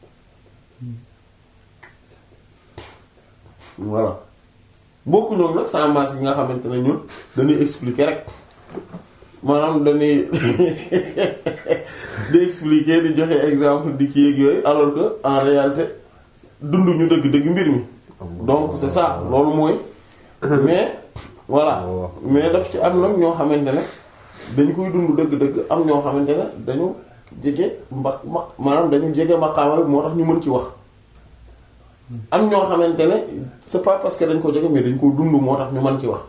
voilà bokku ñoom nag sans masse gi nga xamante ne ñun dañuy expliquer rek maanaam dañuy di expliquer di joxe exemple di kii ak yooyu alors que en réalité dunduñu dëgg-dëgg mbir mi donc c'est ça loolu mooy mais voilà mais daf ci am nag ñoo xamante ne dañ koy dund dëgg-dëgg am ñoo xamante ne dañu jege mba ma maanaam dañu jege maqaama bi moo tax ñu mën ci wax am ñoo xamante ne c'est pas parce que dañ ko jege mais dañ ko dund moo tax ñu mën ci wax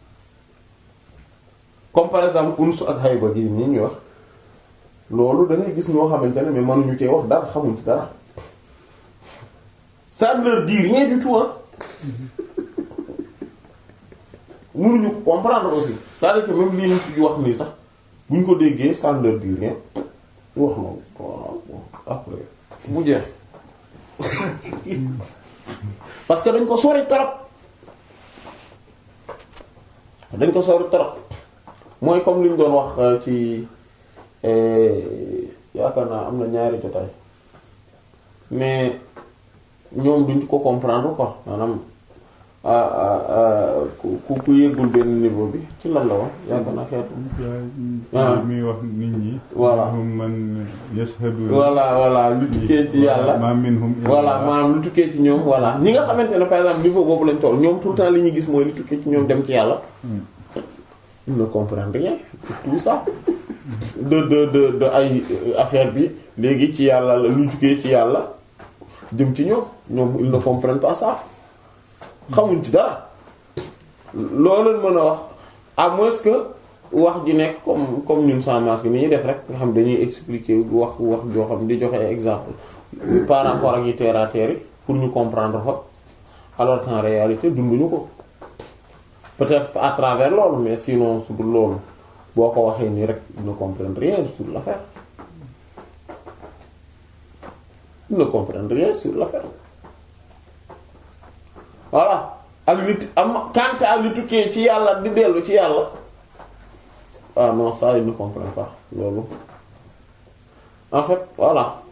comme par exemple uns ak hayba gi nii ñuy wax loolu da ngay gis ñoo xamante ne mais mënuñu cee wax dara xamuñ ci dara ça ne leur dit rien du tout hein mënuñu ko comprendre aussi c'est-à-dire que même lii ñu ci wax nii sax buñ ko déggee ça ne leur dit rien wax noonu voilà bon après mu jeex parce que dañ ko sori trop dañ ko sori trop mooy comme li ñu doon wax ci yaakaar naa am na ñaari jotaay mais ñoom duñ ko comprendre quoi maanaam ku ku ku yëggul benn niveau bi ci lan la wax yaakaar naa xeetu. ah muy wax nit ñi. voilà minhum man yashhadu. voilà voilà lu tukkee ci yàlla. ma minhum voilà maanaam lu tukkee ci ñoom voilà ñi nga xamante ne par exemple niveau boobu lañ toll ñoom tout le temps li ñuy gis mooy lu tukkee ci ñoom dem ci yàlla. ils ne comprennent rien de tout ça. de de de de ay affaire bi léegi ci yàlla la lu tukkee ci yàlla jëm ci ñoom ñoom ils ne comprennent pas ça. xamuñ ci dara loo leen mën a wax à moins que wax ji nekk comme comme ñun sans masque ni ñuy def rek nga xam dañuy expliquer wax wax joo xam di joxe exemple par rapport ak yi terre à terre yi pour ñu comprendre fa alors qu'en réalité dunduñu ko peut-être à travers loolu mais sinon su dul loolu boo ko waxee nii rek ils ne comprennent rien sur l'affaire ils ne comprennent rien sur l'affaire voilà ak nit am quant à li tukkee ci yàlla di dellu ci yàlla ah non ça il ne comprend pas loolu en fait voilà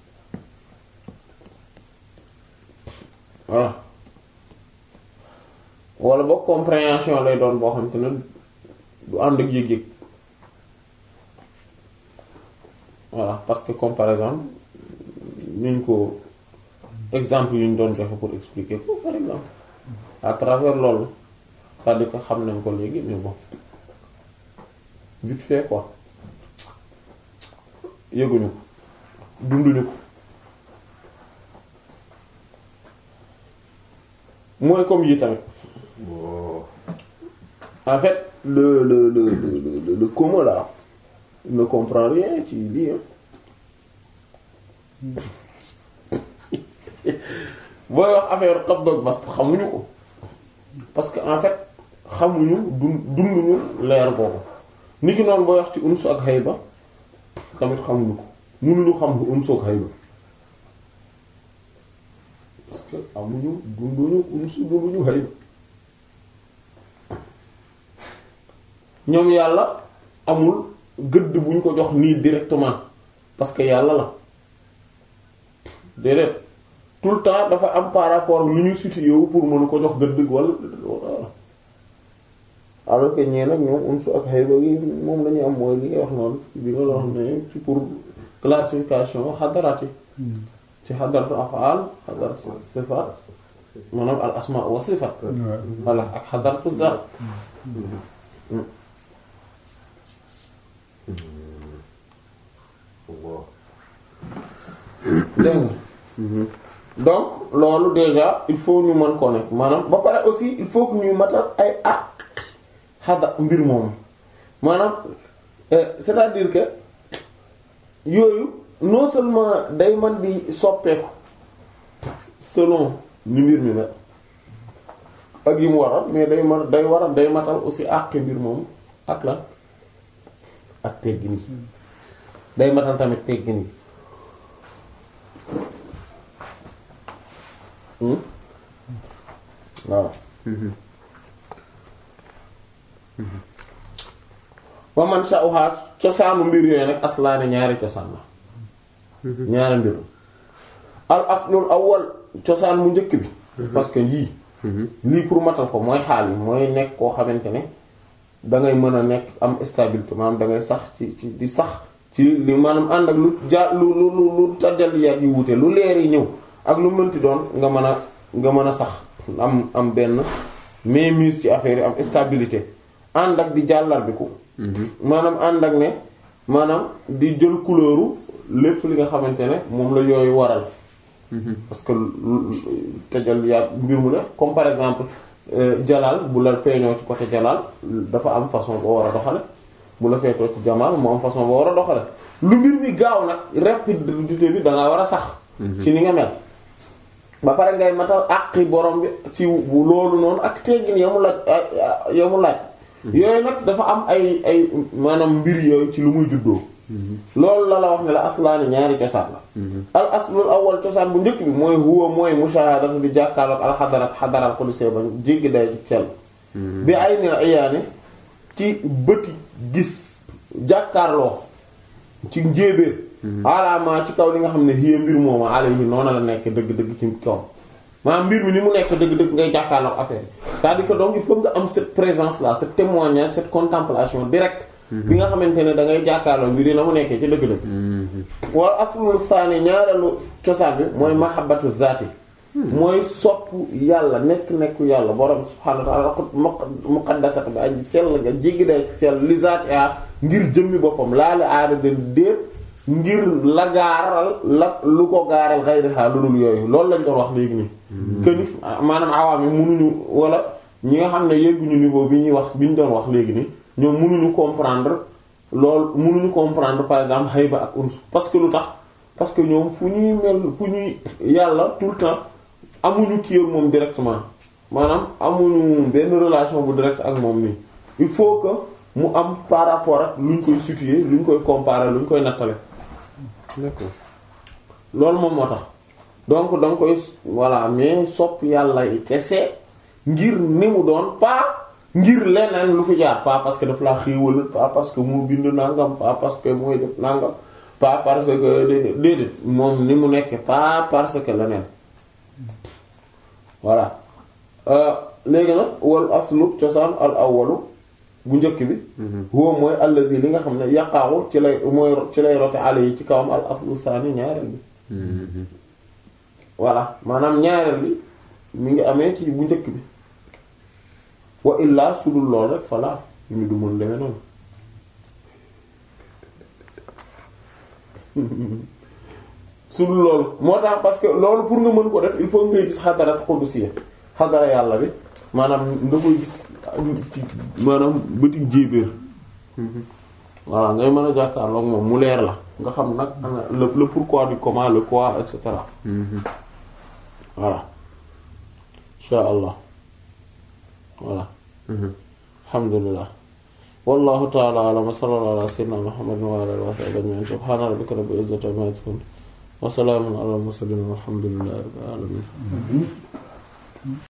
voilà wala boog compréhension lay doon boo xam te ne du ànd ak yëg-yëg voilà parce que comme par exemple niñ ko exemple yu ñu doon joxe pour expliquer ko par exemple à travers loolu c'est-à-dire que xam nañ ko léegi mais bon vite fait quoi yëguñu ko dunduñu ko mooy comme yi tamit en fait le le le le le le commun là il ne comprend rien ci lii booy wax affaire qabd ak bast xamuñu ko parce que en fait xamuñu dun dunduñu leer boobu ni ki noonu booy wax ci unsu ak hayba tamit xamuñu ko mënuñu xam lu unsu ak hayba parce que amuñu dunduñu unsu dunduñu hayba ñoom yàlla amul gëdd bu ñu ko jox nii directement parce que yàlla la déedéet tout le temps dafa am par rapport lu ñu situé wu pour mën ko jox gëdd wala wala alors que ñee nag ñoom unsu ak xayba gi moom lañuy am mooy li ngay wax noonu bi nga la wax ne ci pour classification xadaraat yi ci xadaratu afaal xadaratu sifaat maanaam al asma wa sifaat voilà ak xadaratu zaat dégg nga donc loolu déjà il faut ñu mën ko nekk maanaam ba pare aussi il faut que ñuy matal ay ak xada mbir moomu maanaam c'est-à-dire que yooyu non seulement day man di soppeeku selon ni mbir mi mel ak yi mu waral mais day man day waral day matal aussi àq mbir moomu ak lan ak teggin yi day matal tamit teggin yi waaw wa man sha'uha cosaanu mbir yooyu nag aslaani ñaari cosaan la ñaari mbir al aslul awwal cosaan mu njëkk bi parce que lii lii pour matal ko mooy xaal yi mooy nekk koo xamante ne dangay mën a nekk am stabilité maanaam dangay sax ci ci di sax ci li maanaam ànd ak lu ja lu lu lu lu tajal yaat yu wute lu leer yi ñëw ak lu mënti doon nga mën a nga mën a sax am am benn mainmise ci affaire yi am stabilité ànd ak di jàllar bi ko maanaam ànd ak ne maanaam di jël couleuru lépp li nga xamante ne moom la yooyu waral parce que tajal yaat mbir mu def comme par exemple jalaal bu la feeñoo ci côté jalaal dafa am façon boo war a doxale bu la feetoo ci jamaal mu am façon boo war a doxale lu mbir mi gaaw nag rapidité bi dangaa war a sax ci ni nga mel ba pare ngay matal àqi borom bi ci loolu noonu ak teggin yamu laaj yamu laaj yooyu nag dafa am ay ay maanaam mbir yooyu ci lu muy juddoo loolu la la wax ne la aslaani ñaari cosaan la al aslul awwal cosaan bu njëkk bi mooy huwa mooy mushahadatu di jàkkaarloog al xadarat xadaral ko di see bañ jéggi day ci sell bi ay ni ayaane ci bëti gis jàkkaarloo ci njéebéer alaama ci kaw li nga xam ne hiya mbir mooma alayhi noonu la nekk dëgg-dëgg ci kaw maanaam mbir mi ni mu nekk dëgg-dëgg ngay jàkkaarloog affaire yi c'est-à-dire que donc il faut nga am cette présence là ce témoignage cette contemplation directe bi nga xamante ne da ngay jàkkaarloo mbir yi na mu nekkee ci dëgg-dëgg wala aslul saani ñaareelu cosaan bi mooy mahabbatu zaati mooy sopp yàlla nekk nekku yàlla borom subhaanahu wa ta'ala muqaddasat bi aji sell nga jéggi day sell li zaati a ngir jëmmi boppam laale aada den déet ngir la gaaral la lu ko gaaral xayriha lu dul yooyu loolu lañ doon wax léegi nii këni maanaam awaam yi munuñu wala ñi nga xam ne yegguñu niveau bi ñuy wax bi ñu doon wax léegi nii ñoom mënuñu comprendre loolu mënuñu comprendre par exemple hayba ak uns parce que lu tax parce que ñoom fu ñuy mel fu ñuy yàlla tout le temps amuñu kii ak moom directement maanaam amuñu benn relation bu direct ak moom nii il faut que mu am par rapport ak lu ñu koy situer lu ñu koy comparer lu ñu koy nattale d'accord loolu moom moo tax donc da nga koy voilà mais sopp yàlla yi kese ngir ni mu doon pas ngir leneen lu fi jaar pas parce que daf laa xéewal pas parce que moo bind nangam pas parce que mooy def nangam pas parce que déedéet déedéet moom ni mu nekk pas parce que leneen voilà léegi nag wal aslu cosaan al awwalu bu njëkk bi huwa mooy allazi li nga xam ne yaqaawu ci lay mooy ci lay rote ale yi ci kawam al aslu saani ñaareel bi voilà maanaam ñaareel bi mi ngi amee ci bu njëkk bi wa illaa su dul lool rek falaa yu mu du mën demee noonu su dul loolu moo tax parce que loolu pour nga mën ko def il faut ngay gis xadara qudusiyya xadara yàlla bi maanaam nga koy gis ci maanaam bëtig jéebéer voilà ngay mën a jàkkaarloog moom mu leer la nga xam nag le le pourquoi du comment le quoi et cetera voilà insha allah voilà alhamdulillah wallahu ta'ala a'lam wa sallallahu ala sayyidina muhammadin wa ala alihi wa sahbihi ajma'in subhana rabbika rabbil izzati amma yasifun wa salamun ala al mursalin walhamdulillahi rabbil alamin